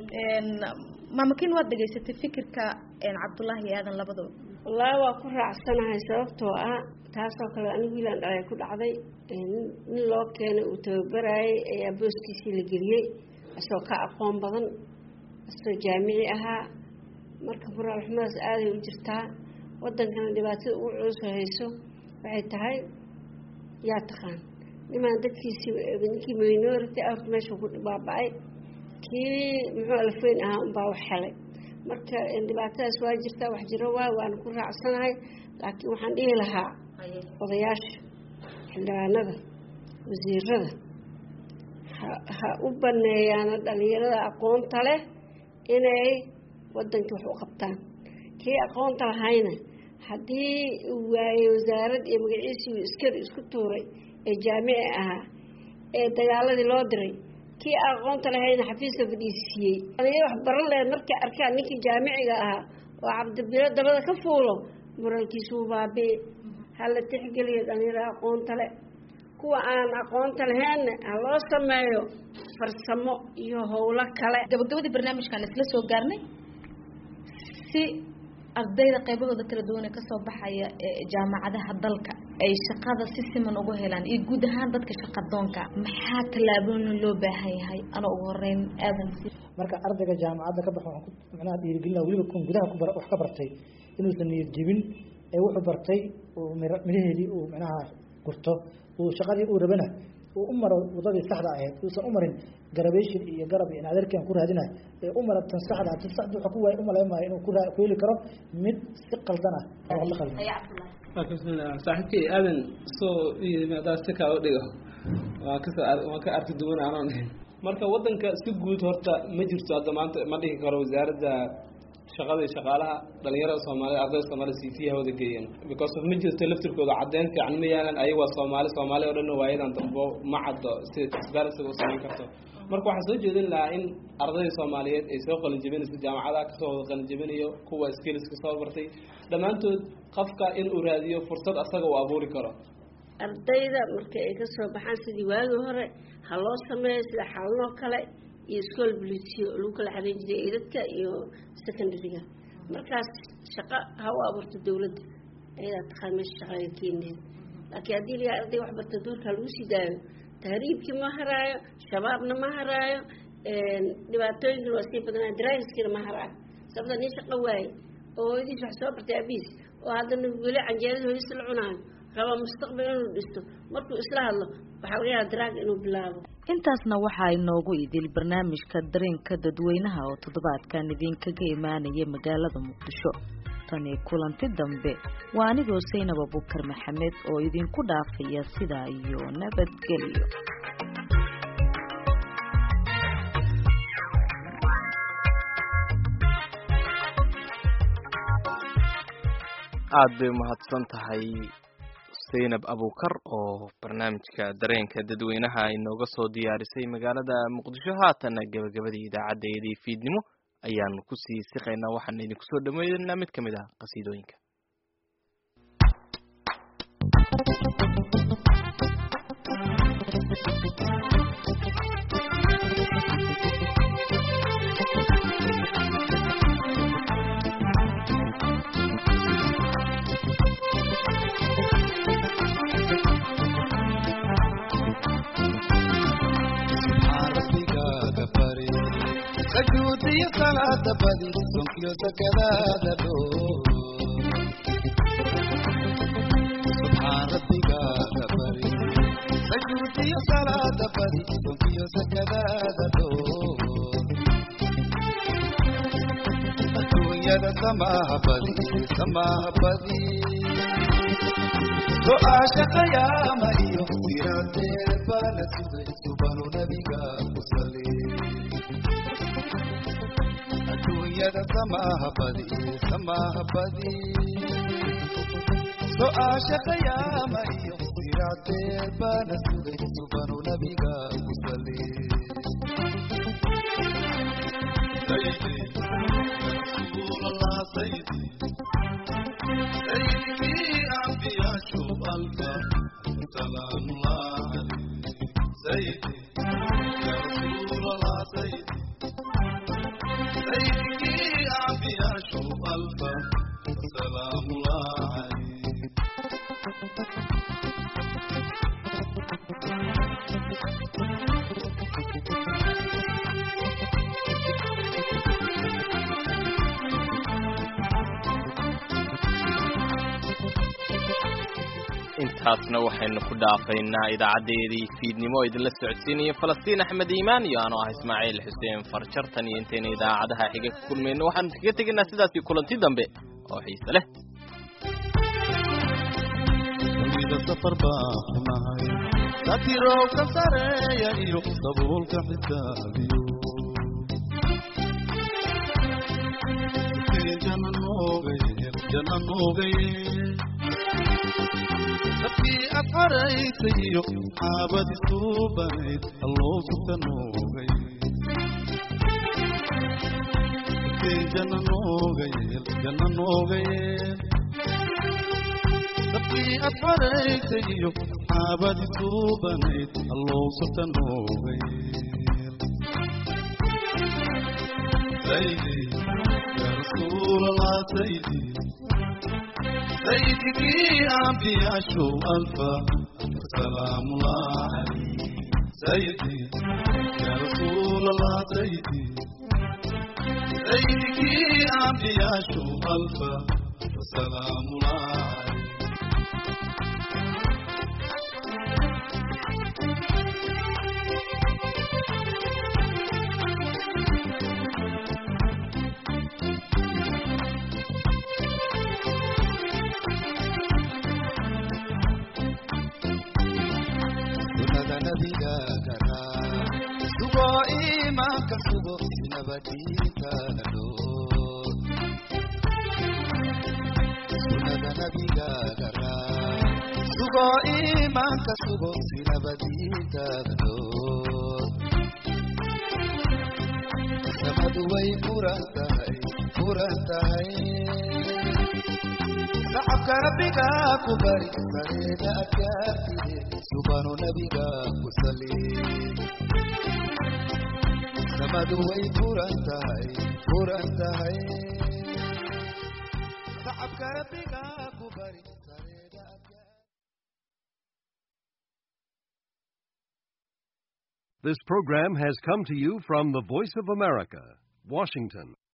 maamakin waad dhegaysatay fikirka cabdullaahi aadan labadaba wallaahi waa ku raacsanahay sababtoo ah taasoo kale anigu wiilaan dhalay ku dhacday nin loo keenay uu tababarayay ayaa booskiisii la geliyey isagoo ka aqoon badan asoo jaamici ahaa marka moraal xumadaas aaday u jirtaa wadankana dhibaatada ugu culusoo hayso waxay tahay yaa taqaan nimaan dadkiisi ninkii minority out meesha ku baaba-ay kii muxuu alfeyn ahaa unbaa wax helay marka dhibaatadaas waa jirtaa wax jiro waay waana ku raacsanahay laakiin waxaan dhihi lahaa odayaasha xildhibaanada wasiirada ha ha u baneeyaana dhalinyarada aqoonta leh inay wadankii wax u qabtaan kii aqoonta lahayna haddii uu waayey wasaarad iyo magaciisii iskari isku tuuray ee jaamici ahaa ee dagaaladii loo diray kii aqoonta lahayna xafiiska fadhiisiiyey dhalinyaro wax baran lehed markay arkaan ninkii jaamiciga ahaa oo cabdibilo dabada ka fuulo muralkiisuu baabi'i hala tixgeliyo dhalinyaro aqoonta le kuwa aan aqoonta lahaynna ha loo sameeyo farsamo iyo howlo kale gabagabadii barnaamijkan isla soo gaarnay si ardayda qaybahooda kala duwan ee kasoo baxaya ee jaamacadaha dalka ay shaqada si siman ugu helaan iyo guud ahaan dadka shaqadoonka maxaa tallaabooyin loo baahan yahay ana ugu horeyn aadan marka ardayga jaamacadda ka baxa waxaan ku macnaha dhiirigelina weliba kun gudaha ku bar wax ka bartay inuusan niyad jebin ee wuxuu bartay uu mira midhaheedii uu macnaha gurto uu shaqadii uu rabana uu u maro wadadii saxda ahayd uusan u marin garabation iyo garab iyo adeerkan ku raadinayo ee u mara tan saxda tan saxda waxa ku waay u malayn maayo inuu ku raa ku heli karo mid si qaldan ah oo la qaldan saaxiibkay aadan soo yimaadaa si kaa u dhigo waan kasoo waan ka arki duwan aanan ahayn marka wadanka si guud horta ma jirto hadda maanta ma dhihi karo wasaaradda shaqada iyo shaqaalaha dhalinyarada soomaaliyed ardayda soomaaliyed cv hawada geeyeen because of ma jirto laftirkooda caddeyn fiican ma yaalan ayaga waa soomaali soomaali oo dhan waayadan dambo ma caddo sida transparencyga u samayn karto marka waxaan soo jeedin lahaa in ardayda soomaaliyeed ay soo qalinjabinayso jaamacadaha kasoo wada qalinjabinayo kuwa skills kasoo bartay dhammaantood qofka in uu raadiyo fursad asaga uu abuuri karo ardayda marka ay kasoo baxaan sidii waagii hore ha loo sameeyo sida xalanoo kale iyo school bulisiyo oo lagu kala xareyn jiray eedadka iyo secondaryga markaas shaqo ha u abuurto dawladda ayadaa taqaan meesha shaqaga keeneed laakiin haddii layaa arday wax barta duurka lagu sii daayo tahriibkii ma haraayo shabaabna ma haraayo dhibaatooyinkina waa sii badanaa driveskina ma haraayo sababta nin shaqo waaye oo hooyadiis wax soo bartay abiis oo haddana weli canjeerada hooyadiis la cunaayo raba mustaqbal inuu dhisto markuu isla hadlo waxaa laga yaaba daraag inuu bilaabo intaasna waxaa inoogu idil barnaamijka dareenka dadweynaha oo toddobaadkan idinkaga imaanaya magaalada muqdisho tani kulanti dambe waa anigoo saynab abukar maxamed oo idinku dhaafaya sidaa iyo nabadgelyo aada bay umahadsan tahay zaynab abukar oo barnaamijka dareenka dadweynaha inooga soo diyaarisay magaalada muqdisho haatana gebagabadii idaacadeedii fiidnimo ayaanu kusii siqaynaa waxaana idinku soo dhameynaa mid ka mid ah qasiidooyinka sujuudiyo salaada badi sonkiyo sakadaada dhoo subxaan rabbigaaga bari sujuudiyo salaada badi sonkiyo sakadaada dhoo adduunyada samaaha badi samaaha badi go-aasha qayaama iyo siraadeed baa la sugay subanu nabiga ku sali adduunyada samaaha badi samaaha badi so-aasha qayaama iyo siraadeed baa la sugay subanu nabiga ku sali سيدي أنبياء شوف ألفا سلام الله عليك سيدي يا رسول الله سيدي سيدي أنبياء شوف ألفا سلام الله عليك intaasna waxaynu ku dhaafaynaa idaacadeedii fiidnimo oo idinla socodsiinaya falastiin axmed iimaan iyo anoo ah ismaaciil xuseen farjartan iyo intayna idaacadaha xiga ka kulmayno waxaanu kaga tegaynaa sidaasii kulanti dambe oo xiise leh dunida safar baa xunahay satirowka sareeya iyo sabuulka xisaabiyo jana noogaye jana noogaye dadkii aad xaraysay iyo xaabad isu banayd alloo suka noogay jana noogayeel jana noogayeel dadkii aad xaraysay iyo xaabad isu banayd alloo suka noogayeel saydi yaa rasuulallah saydi سيدك أنبياء شو ألفا سلام الله عليك سيدي يا رسول الله سيدي سيدك أنبياء شو ألفا سلام الله عليك sinabadiintaada dhoor sunada nabigaaga raac sugo iimaanka sugo sinabadiintaada dhoor samadu way furan tahay furan tahay shacabka rabbiga ku bari sareeda adkaatide subanu nabiga ku sali samadu way furan tahay furan tahay shacabka rabbiga ku bari sareeda This program has come to you from the Voice of America, Washington.